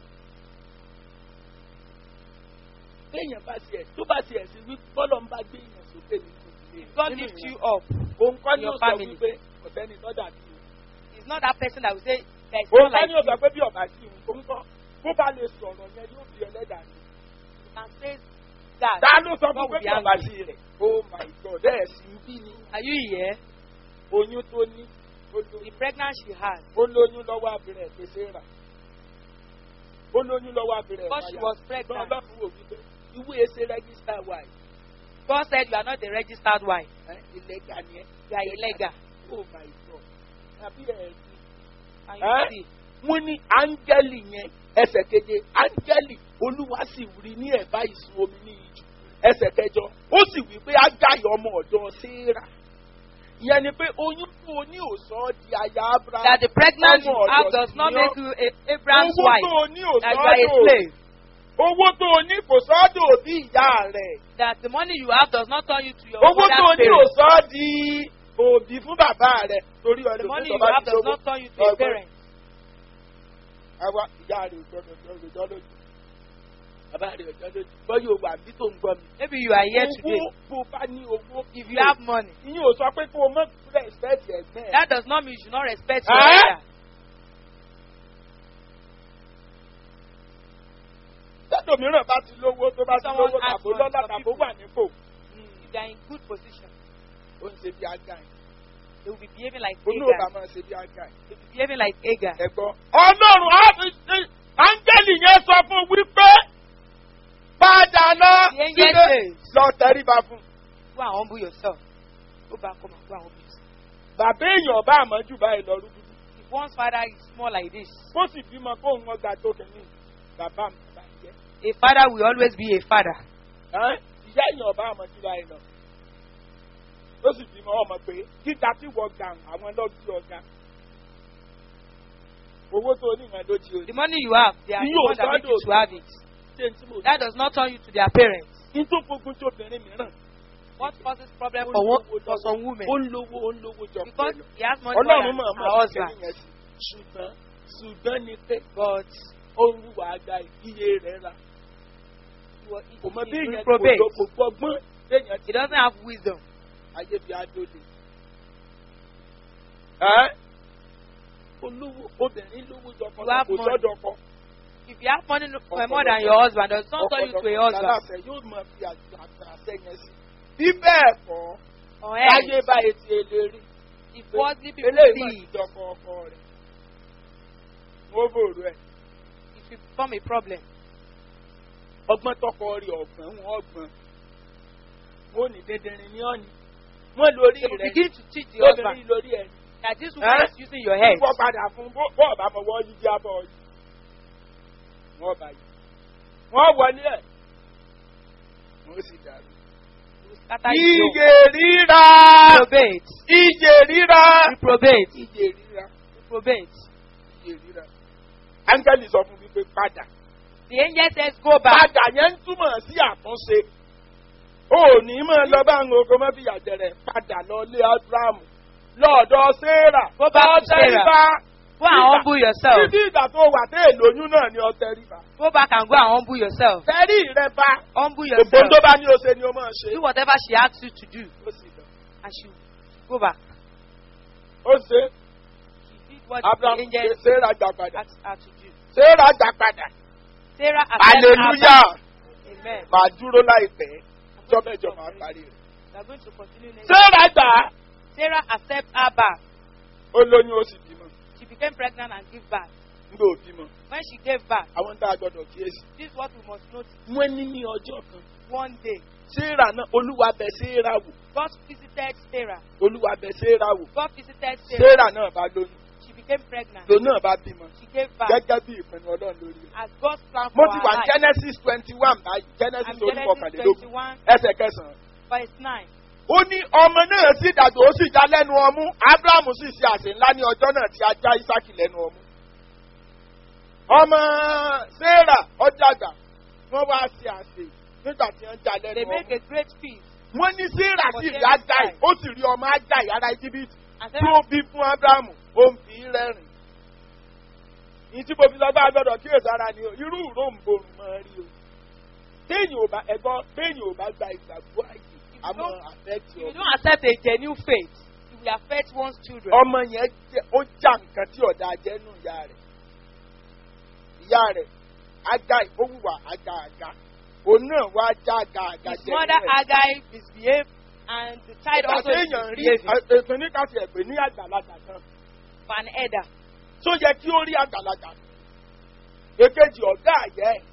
téèyàn bá tiẹ̀ tó bá tiẹ̀ sí wí bọ́lọ̀ ń bá gbé èèyàn sókè nínú ilé God nínú lifts ìyẹn. you up. òun kọ́ ni your ó sọ family. wípé ọ̀sẹ́ni lọ́dà bí o. He's not that person that will say there is òun not ká like ní you. ọ̀gá pé bí ọ̀gá sí òun tó ń kọ́ bó bá lè sọ̀rọ̀ yẹn yóò fi ẹlẹ́dàá ní. You can say that. ta ló sọ God fún pé will bí be ọ̀gá angry. sí rẹ̀ oh my god ẹ̀ sì ń bí ni Are you here? oyún tó ní ó The lóyún- pregnancy she had ó lóyún lọ́wọ́ abirẹ̀ pèsè rà ó lóyún lọ́wọ́ abirẹ̀ because she was pregnant. ọlọ́run wò wípé ìwé ẹsẹ̀ rẹ́gísítà wà yìí God said you are not a registered wife. ẹ́, ìlẹ́gà ni ẹ́ You are illegal. oh my god àbí ẹ̀ ní. And you Eh? see, wọ́n ní áńgẹ́lì yẹn ẹsẹ̀ keje áńgẹ́lì olúwa sì rí ní ẹ̀bá ìsun omi ní ìjù ẹsẹ̀ kẹjọ ó sì wí pé ágáyọ̀ ọmọ ọ̀dọ́ séèrà ìyẹn ni pé oyún tó o ní òsọ́ di aya abraham that the pregnancy ọmọ you have ọ̀dọ̀ does sì not ni ọ́. make you a Abraham's owó wife. tó o ní òsọ́ That you are a dò slave. owó tó o ní kò sọ́dọ̀ òbí ìyá rẹ̀ That the money you have does not turn you to your owó tó o mother's ní parents. òsọ́ di òbí fún bàbá rẹ̀ torí The ọdún money tó you bá have ti does lówó not turn you to your Ọgbọ́n. parents. àwa ìyá rẹ̀ òjọ́ lójú bàbá rẹ̀ òjọ́ lójú bọ́yọ̀ wà bí tó ń gbọ́ mi. Maybe you are here today. owó bó bá ní owó If you have money, ìyẹn ò sọ pé kó o mọ rẹ̀spẹ̀tì ẹ̀gbẹ́ ẹ̀. that does not mean you should not respect your Eh? elder. tẹ́tò mìíràn bá ti lówó tó bá ti Someone lówó ask tàbó one lọ́lá of tàbó people. wà nípò If they are in good position, ó ń ṣe bí aga ẹ̀ they will be behaving like onú ò bá Agar. máa ṣe bí aga ẹ̀. They will be behaving like Agar. ẹ̀gbọ́n ọlọ́run á fi ṣe áńgẹ́lì yẹn sọ fún wípé padà dáná The angel sílé says, lọ tẹríba fún. Go and humble yourself. Go back home and go and humble yourself. bàbá èèyàn bá àmọ́jù báyìí lọ rúdúdú. If one's father is small like this, bó sì bímọ kó ń wọn ga tó kìíní bàbá mi bá jẹ. a father will always be a father. Ẹ́, ìyá èèyàn bá àmọ́jù báyìí lọ. ó sì bímọ ọmọ pé gíga tí wọ́n ga àwọn lọ́gbí ọ̀gá. owó tó onímọ̀ ló ti The orí. money you have, they are the You ones that make you to stand have it. ṣé n tí mo That does not turn you to their parents. ní tó gbógun tí obìnrin mìíràn. What causes problem Ó for, one, lówó for lọ́wọ́. some women? ó ń lówó ó ń lówó jọ Because pẹ̀lú. he has money more ọlọ́run than mọ̀ her mọ̀ husband. kẹ́yìn yẹn sí ṣùgbọ́n ṣùgbọ́n ni pé But ó ń wùwà àgbà iye rẹ̀ ra. he, was, he, kò mọ bí he èèyàn kò reprobate. lọ kò gbọgbọ́n téèyàn He ti doesn't have wisdom. ayé bí adóde. Ẹ́ olówó obìnrin lówó jọkọ You have kò money. sọ́dọ̀ kọ. If you have money for more than your husband, does not turn you to a husband. Aláṣẹ yóò máa fi àṣẹ yẹn sí. Bí bẹ́ẹ̀ kọ́, Or láyé else, báyìí ti eléri. if worldly people Eléyìí máa see ti it, jọkọ ọkọ rẹ̀. Wọ́n bòrò ẹ̀. it will become a problem. Ọgbọ́n tọkọ rí ọ̀gbọ́n wọn ọgbọ́n. Wọ́n ní dandanrin ní ọ̀nì. Wọ́n lórí They will rẹ̀. begin to teach the husband Lóbìnrin lórí ẹ̀. that this woman Eh? is using your head. wọ́n padà fún bó bó ọ̀bá fọwọ́ yí jábọ̀ yìí. wọ́n bá yìí. wọ́n wọlé ẹ̀. wọ́n sì dàrú. You will scatter his home. Ìjè ríra. Reprobate. Ìjè ríra. Reprobate. Ìjè ríra. Reprobate. Ìjè ríra. Áńgẹ́lì sọ fún mi pé padà. The angel says, Go back. Padà yẹn ń túmọ̀ sí àtúnṣe. O ò ní máa lọ bá àwọn ogun mọ́ fìyà jẹrẹ padà lọ lé Ábúráhámù. Lọ́ọ̀dọ̀ Séèrà. Go back to Sarah. Lọ́ọ̀tẹ́ríbá. Go and humble yourself. Títí ìgbà tó wà tẹ́ èlóyún náà ni ọtẹ́ríbá. Go back and go and humble yourself. Tẹ́rí rẹ bá. Humble Gbogbo yourself. tó bá ní o ṣe ni o máa ṣe. Do whatever she asks you to do. Ó sì lọ. And she will go back. Ó ṣe She did what Abraham the ṣe angel Sarah gbà padà. asked her to do. Sarah gbà padà. Sarah accepted Hallelujah. Abraham. Amen. Màá dúró láìpẹ́. Jọ́mẹ́jọ máa parí rẹ̀. We are going to continue next. Sarah gbà á. Sarah accepts Abraham. Ó lóyún ó sì bímọ. She became pregnant and gave birth. Nígbà ò bímọ. When she gave birth, Àwọn tá a gbọ́dọ̀ kíyèsí. this is what we must notice. Wọ́n ní ní ọjọ́ kan. One day, Sarah náà Olúwa bẹ Sarah wò. God visited Sarah. Olúwa bẹ Sarah wò. God visited Sarah. Sarah náà bá lóyún. She became pregnant. Lòun náà bá bímọ. She gave birth. Gẹ́gẹ́ bí ìpinnu Ọlọ́run lórí rẹ̀. As God's plan Mo for ti her wà ní life. Genesis twenty one báyìí. Genesis And orí Genesis kọkànlélógún. 21, Ẹsẹ̀ kẹsàn-án. verse 9. ó ní ọmọ náà sì dàgbà ó sì já lẹ́nu ọmú abrahamu sì ṣe àsè ńlá ní ọjọ́ náà tí a já isaki lẹ́nu ọmú. ọmọ sarah ọjàgbà wọ́n wá ṣe àsè nígbà tí wọ́n já They lẹ́nu make ọmú. a great feast. wọ́n ní sarah sì rí ajáì ó sì rí ọmọ ajáì ará íjíbítì And tí Sarah ó bí fún abrahamu ó ń fi í rẹ́rìn. ní tí mo fi lọ bá a gbọ́dọ̀ kíyèsí ara ni o irú ìró ń borùn mọ́ rí o. téèyàn ò bá ẹgbọ́n téèyàn ò bá gba ìgbàgbọ́ àyè àmọ́ àfẹ́tì If you ọmọ. don't accept a genuine faith, it will affect one's children. ọmọ yẹn jẹ ó já nǹkan tí ọ̀dà jẹ́ nù ìyá rẹ̀ ìyá rẹ̀ ajá ìfowópamọ́ ajá àga òun náà wá já àga àga His jẹ́ mother nínú ẹ̀. Agai misbehaved, and the child ìgbà also téèyàn rí misbehaved ètò oníkàtí ẹ̀pẹ́ ní àgbàlagbà kan for an elder. tó yẹ kí ó rí àgbàlagbà èkejì ọ̀gá àyẹ́ ẹ̀.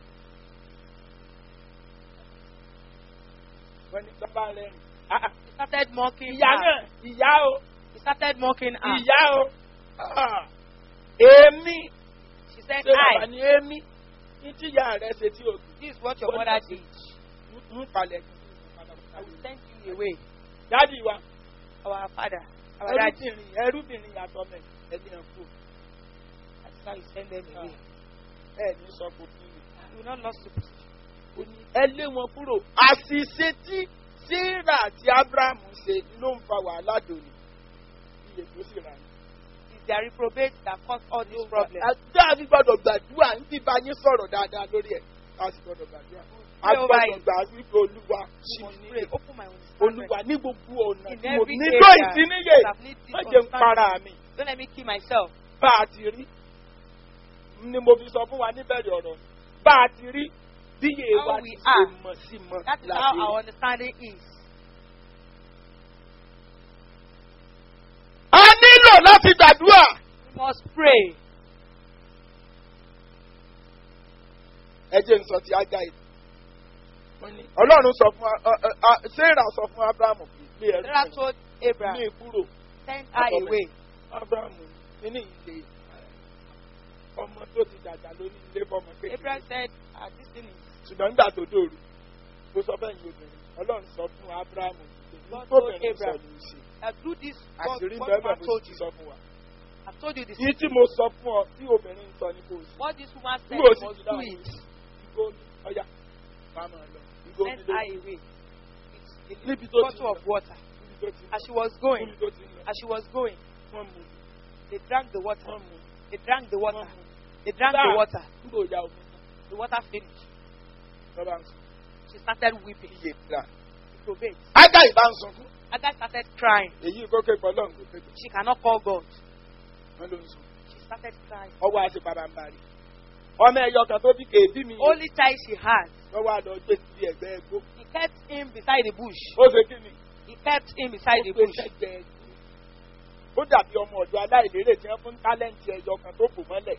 wọ́n ní sábà rẹ̀ rìn. Ah, ah, He started mocking ìyá her. náà ìyá o He started mocking her. ìyá o Ah, èémí. She said, ṣé bàbá I, ni émi ní tíyà rẹ ṣe tí o this is what your mother did. ń palẹ̀ I will send you away. dádì wa Our father, our daddy. ẹrúbìnrin ẹrúbìnrin yàtọ̀ mẹ́ ẹni ẹ̀ kú That's how you send them away. ẹ ní sọ kò fún mi. You will not lost to Ó ní, ẹ lé wọn kúrò àṣìṣe tí sarah àti abraham ṣe ló ń fa wàhálà dòní iye tó sì rà ní. It's their reprobate that caused all these problems. àgbà mi gbọdọ̀ gbàdúrà ń bí bá yín sọ̀rọ̀ dáadáa lórí ẹ̀ a sì gbọdọ̀ gbàdúrà. a Pray over gbọdọ̀ it. gbà wípé olúwa You ṣì must mí pray. níyè Open my understanding. olúwa ní gbogbo ọ̀nà In tí mo every nílò area ìdíníyè that I've needed má jẹ́ ń para mi. Don't let me kill myself. bá a ti rí ni mo fi sọ fún wa níbẹ̀rẹ̀ ọ̀rọ̀ bá a ti rí bí yé How wa we ti ṣe are. mọ̀ sí mọ̀ That is láti how rí. our understanding is. a nílò láti gbàdúrà We must pray. ẹ jẹ́ n sọ ti ajá yìí wọ́n ní ọlọ́run sọ fún wa- ọ- ọ- ọ- sarah sọ fún abrahamu pé ẹrú Sarah mi told ní Abraham, ìkúrò send her away. abrahamu nínú ilé ọmọ tó ti dàgbà lórí ilé fọmọ kékeré Abraham said, ah, this thing is ṣùgbọ́n nígbà tó dòru ó sọ bẹ́ẹ̀ ni obìnrin ọlọ́run sọ fún abrahamu God tó told bẹ̀rẹ̀ sọ Abraham. ní í ṣe uh, do this. God, àṣírí what bẹ́ẹ̀ man mo told ti you. sọ fún wa. I've told you this. Ní tí mo sọ fún ọ tí obìnrin ń sọ ní kò sí. What this woman said, Nígbà you tí must ti do dáhùn it. Ìgò mi ọ̀yà máa máa lọ. Ìgò mi Send ló her away. It's a Níbi little tó ti bottle of lọ. water. níbi tó ti As she was going, níbi tó ti lọ. as she was going, Wọ́n mú they drank the water. wọ́n mú They drank the wọ́n water. mú. They drank the Stop. water. Nígbà òyà omi náà The water finished. lọ́ba ń sùn. She started weeping. Iye gbà. It obeyed. Ágá ìbá ń sunkún. Agar started crying. Èyí kókè pọ̀ lọ́hùn kò pépè. She cannot call God. Wọ́n ló ń sùn. She started crying. Ọwọ́ àti bàbá ń bari. Ọmọ ẹyọ kan tó bí kèébí mi. Only child she had. Lọ́wọ́ àlọ́ gbé sí ẹgbẹ́ ẹgbó. He kept him beside the bush. Ó ṣe kí ni? He kept him beside the Ó gbé bush. sẹ́gbẹ́ ẹgbó. Ó dàbí ọmọ ọ̀dọ́ aláìlérè tí wọ́n fún tálẹ́ǹtì ẹyọ kan tó kù mọ́lẹ̀.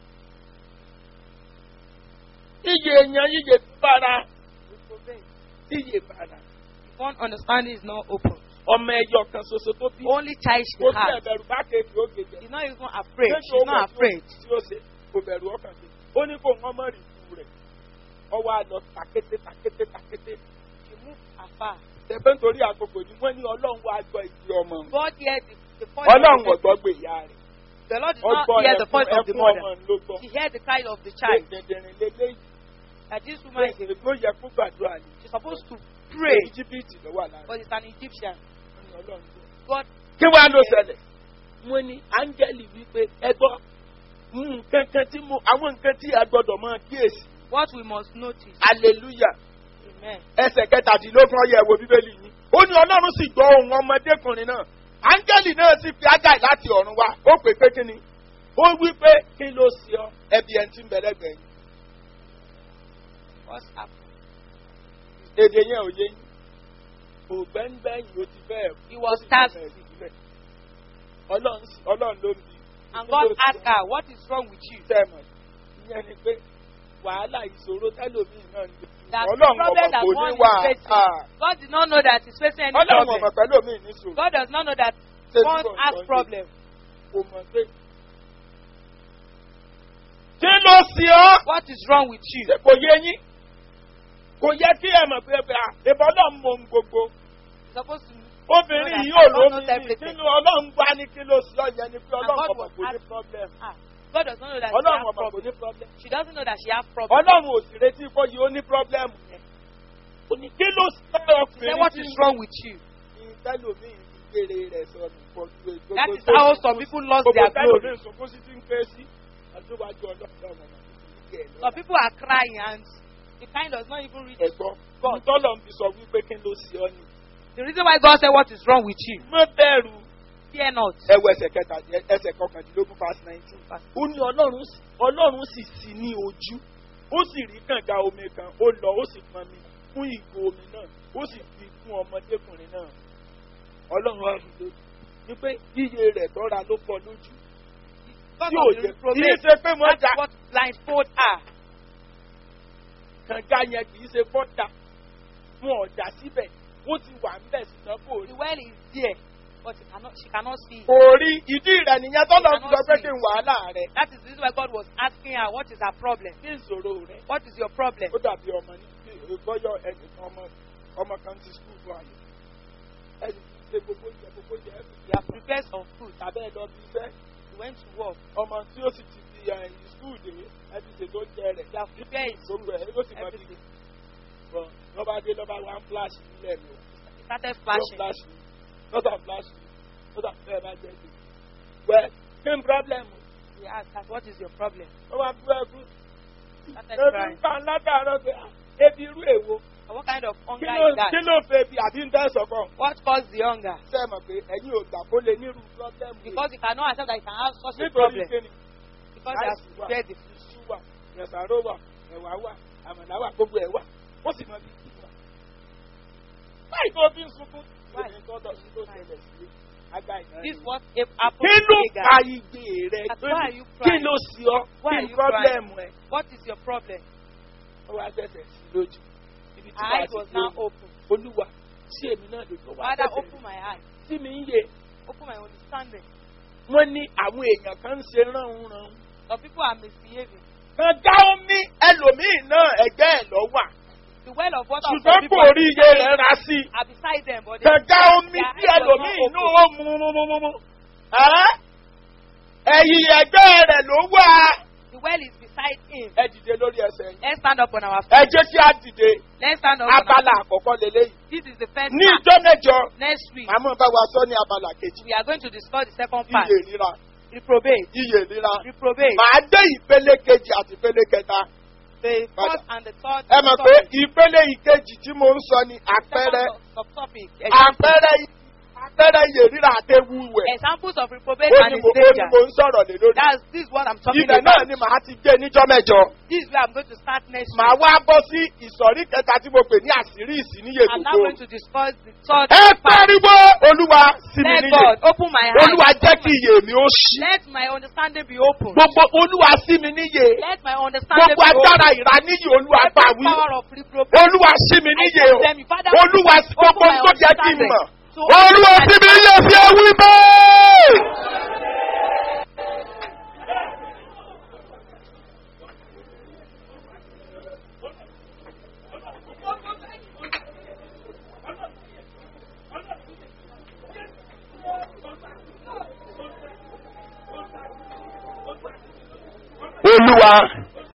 Iye èèyàn iye bára. It obeyed. Iye bára. One understanding is not open. Ọmọ ẹyọ kan ṣoṣo tó bí. Only child she Kò sí had. ẹ̀bẹ̀rù bá kéèkì ó gèjè. She's not even afraid. Ṣé She's not afraid. Tí ó ṣe kò bẹ̀rù ọkàn sí. Ó ní kó wọ́n mọ̀ rí ikú rẹ̀. Ọwọ́ àlọ́ takété takété takété. She moved afar. Ṣẹ̀fẹ̀ nítorí àkókò ni wọ́n ní ọlọ́run wá gbọ́ ìdí ọmọ. òun. God heard the, the voice of Ọlọ́run the ọ̀gbọ́ gbé ìyá rẹ̀. The Lord did not Ọgbọ́ hear the voice of the ẹkún ọmọ mother. ló gbọ́. He heard the cry of the child. Dẹ̀dẹ̀rìn lélẹ́yìí. That this woman is a, Ló yẹ kó gbàdúrà ni. she's supposed to pray, Íjíbítì ló wà lára. but it's an Egyptian. Wọ́n ní Ọlọ́run gbọ́. God, kí wàá ló ṣẹlẹ̀. wọ́n ní áńgẹ́lì wípé ẹ gbọ́ nǹkan kan tí mo àwọn nǹkan tí a gbọ́dọ̀ máa kíyèsí. what we must notice. hallelujah Amen. ẹsẹ̀ kẹtàdínlógún ọyẹ wo bíbélì yín. ó ní ọlọ́run sì gbọ́ ohun ọmọdékùnrin náà áńgẹ́lì náà sì fi ágáì láti ọ̀run wá ó pè pé kí ni. ó wí pé kí ló ṣe ọ ẹbí ẹni tí ń bẹ lẹ́gbẹ̀ẹ́ yín. What's happened? èdè yẹn ò yé yín. ògbẹ́ngbẹ́yìn ó ti bẹ́ẹ̀. He was ó sì tasked. bẹ̀rẹ̀ sí síbẹ̀. ọlọ́run sì- ọlọ́run ló ń bi. And Kí God ló ṣe asked her, What is wrong with you? tẹ́mọ̀ ìyẹn ni pé wàhálà ìṣòro tẹ́lòmíì náà ni That the ọlọ́run problem ọmọ that kò ní one wà is facing. God did not know that he's facing any ọlọ́run problem. ọmọ pẹ́lòmíì ní ṣòro God does not know that Ṣé tí one kò ń has sọ yìí? problem. kò mọ̀ pé. kí ló ṣe ọ́ What is wrong with you? ṣe kò yé yín kò yẹ kí ẹ mọ̀ pé ẹ bá ìbọn náà mọ ohun gbogbo You're supposed to obìnrin Know that yìí ò God lómi knows ní everything. nínú ọlọ́run gbá ní kí ló ṣe ọ́ yẹn ni pé And ọlọ́run God ọmọ was kò ní asking- problem ah, God does not know that she ọlọ́run has ọmọ kò problem. ní problem She doesn't know that she has problem. ọlọ́run ò sì retí kó yìí ó ní problem yẹn Ó ní kí ló ṣe She said, ọkùnrin What tí is ń wrong with you? tẹlomi ìgbére rẹ sọnù pọ̀jù gbogbo That is tó how sunkún some sí- people lost gbogbo their tẹlomi glory. sunkún sí ti ń ké sí àdúgbàjọ ọlọ́pàá ọmọ ìgbẹ́ Some people are crying and the kind does not even reach. ẹ̀gbọ́n tọ́lọ̀ ń fi sọ wípé kí ló ṣe ọ́ ni. The reason why God said, What is wrong with you? má bẹ̀rù Fear not. ẹwọ ẹsẹ̀ kẹta ẹsẹ̀ kọkàndínlógún past nineteen ó ní ọlọ́run sì- ọlọ́run sì sí ní ojú ó sì rí kànga omi kan ó lọ ó sì pọn mi fún ìgò omi náà ó sì fi fún ọmọdékùnrin náà ọlọ́run wá rí lójú ní pé iye rẹ̀ tọ́ra ló pọ̀ lójú God tí ò of the jẹ́ reprobate. kì í ṣe pé wọ́n That's jà what blindfold her. kànga yẹn kì í ṣe fọ́ta wọn ò jà síbẹ̀ ó ti wà ń bẹ̀ ṣùgbọ́n kò rí. The well is there, but she cannot, she cannot see. it. kò rí ìdí rẹ̀ nìyẹn tọ́lọ̀ ń sọ pé kí n wàhálà rẹ̀ That is the reason why God was asking her, What is her problem? kí ìṣòro rẹ̀ What is your problem? ó dàbí ọmọ ní ìgbọ́yọ̀ ẹnì ọmọ ọmọ kan ti skul fún àyè ẹnì tí ṣe gbogbo ìjẹ gbogbo ìjẹ ẹbí You have prepared some food. tàbí ẹ lọ bí iṣẹ́ You went to work. ọmọ tí ó sì ti fi ẹyìn skul dé ẹbí ṣe tó jẹ rẹ̀ You have prepared his food. gbogbo ẹ̀ ló sì mọ bí Everything. bọ̀ lọ́ba dé lọ́ba wá ń flash nílẹ̀ mi ò He started lọ́ flashing. flash mi lọ́sà flash mi lọ́sà fẹ́ẹ́ bá jẹ́ mi wẹ́ kí n problem He asked her, What is your problem? ó wá bú ẹkú Started ebi ń crying. pa látàárọ̀ pé ah, ebi irú èwo And what kind of kí hunger ló is that? kí ló fẹ́ bi àbí ń tẹ́ sọ̀kan. What caused the hunger? ṣe mọ̀ pé ẹ̀yin ò gbà kó lè nírú pọ́blẹ́mù Because he cannot accept that he can have such a nítorí problem. kíni Because he has láìsí wà prepared the food. iṣu wà ẹ̀sàró wà ẹ̀wà wà àmàlà wà gbogbo ẹ̀ wà ó sì mọ bí kí wà. báyìí tó fi ń sunkún Why? lónìí tọ́tọ̀ sí tó ṣẹlẹ̀ sí aga ìná This rẹ̀. what if happened kí to ló Hagar. pa igbe rẹ̀ That's tó why ní you kí crying. ló sí ọ Why kí are n you pọ́blẹ́mù ẹ̀ What is your problem? ó wá ṣẹ̀ṣẹ̀ sí lójú ibi tí Her màá eyes ti was gbé now open. olúwa sí èmi náà lójú wa Father, bẹ̀bẹ̀ open my eyes. sí mi ń yé Open my understanding. wọ́n ní àwọn èèyàn kan ń ṣe ránun-ràn. Some people are misbehaving. kànga omi ẹlòmíì náà ẹgbẹ́ ẹ̀ lọ wà The well of water of some ṣùgbọ́n people kò rí iye are, rẹ̀ ra sí i. are beside them, but they, kànga omi their tí eyes was ẹlòmíì not inú open. ó mu mu mu mu mu. Ẹ́? ẹ̀yìn ẹgbẹ́ rẹ̀ ló wà. The well is beside him. ẹ dìde lórí ẹsẹ̀ yìí. Let's stand up on our ẹ feet. jẹ́ kí á dìde Let's stand up on our abala feet. àkọ́kọ́ lélẹ́yìí. This is the first ní part. ìjọ mẹ́jọ Next week, àmọ́ bá wa sọ ní abala kejì. we are going to discuss the second part. iye ríra Reprobate. iye ríra. Reprobate. màá dé ìpele kejì àti ìpele kẹta. The Father. first and the third. ẹ mọ̀ pé ìpele ìkejì tí mo ń sọ ni àpẹẹrẹ subtopic. àpẹẹrẹ àpẹẹrẹ iye ríra àtẹwù wẹ̀. Examples of reprobate ó and ní its mo ó ní danger. mo ń sọ̀rọ̀ lé lórí. That's this is what I'm talking ibẹ̀ náà about. ni màá ti gbé níjọ́ mẹ́jọ. This is where I'm going to start next màá week. wá bọ́ sí ìsọ̀rí kẹta tí mo pè ní àṣírí ìsìníye I'm now gbogbo. going to discuss the third ẹ part. pariwo olúwa sí mi Let níyè. God open my eyes. olúwa jẹ́ kí iye mi ó ṣí. Let my understanding be open. gbogbo olúwa sí mi níyè. Let my understanding gbogbo be open. agbára ìraníyè olúwa bá Every wí. power of reprobate. olúwa sí mi níyè o. I tell you, Father, olúwa sí open gbogbo my tó jẹ́ kí n understanding. mọ̀. To olúwa open sí my mi níyè fi ewì bẹ́ẹ̀. olúwa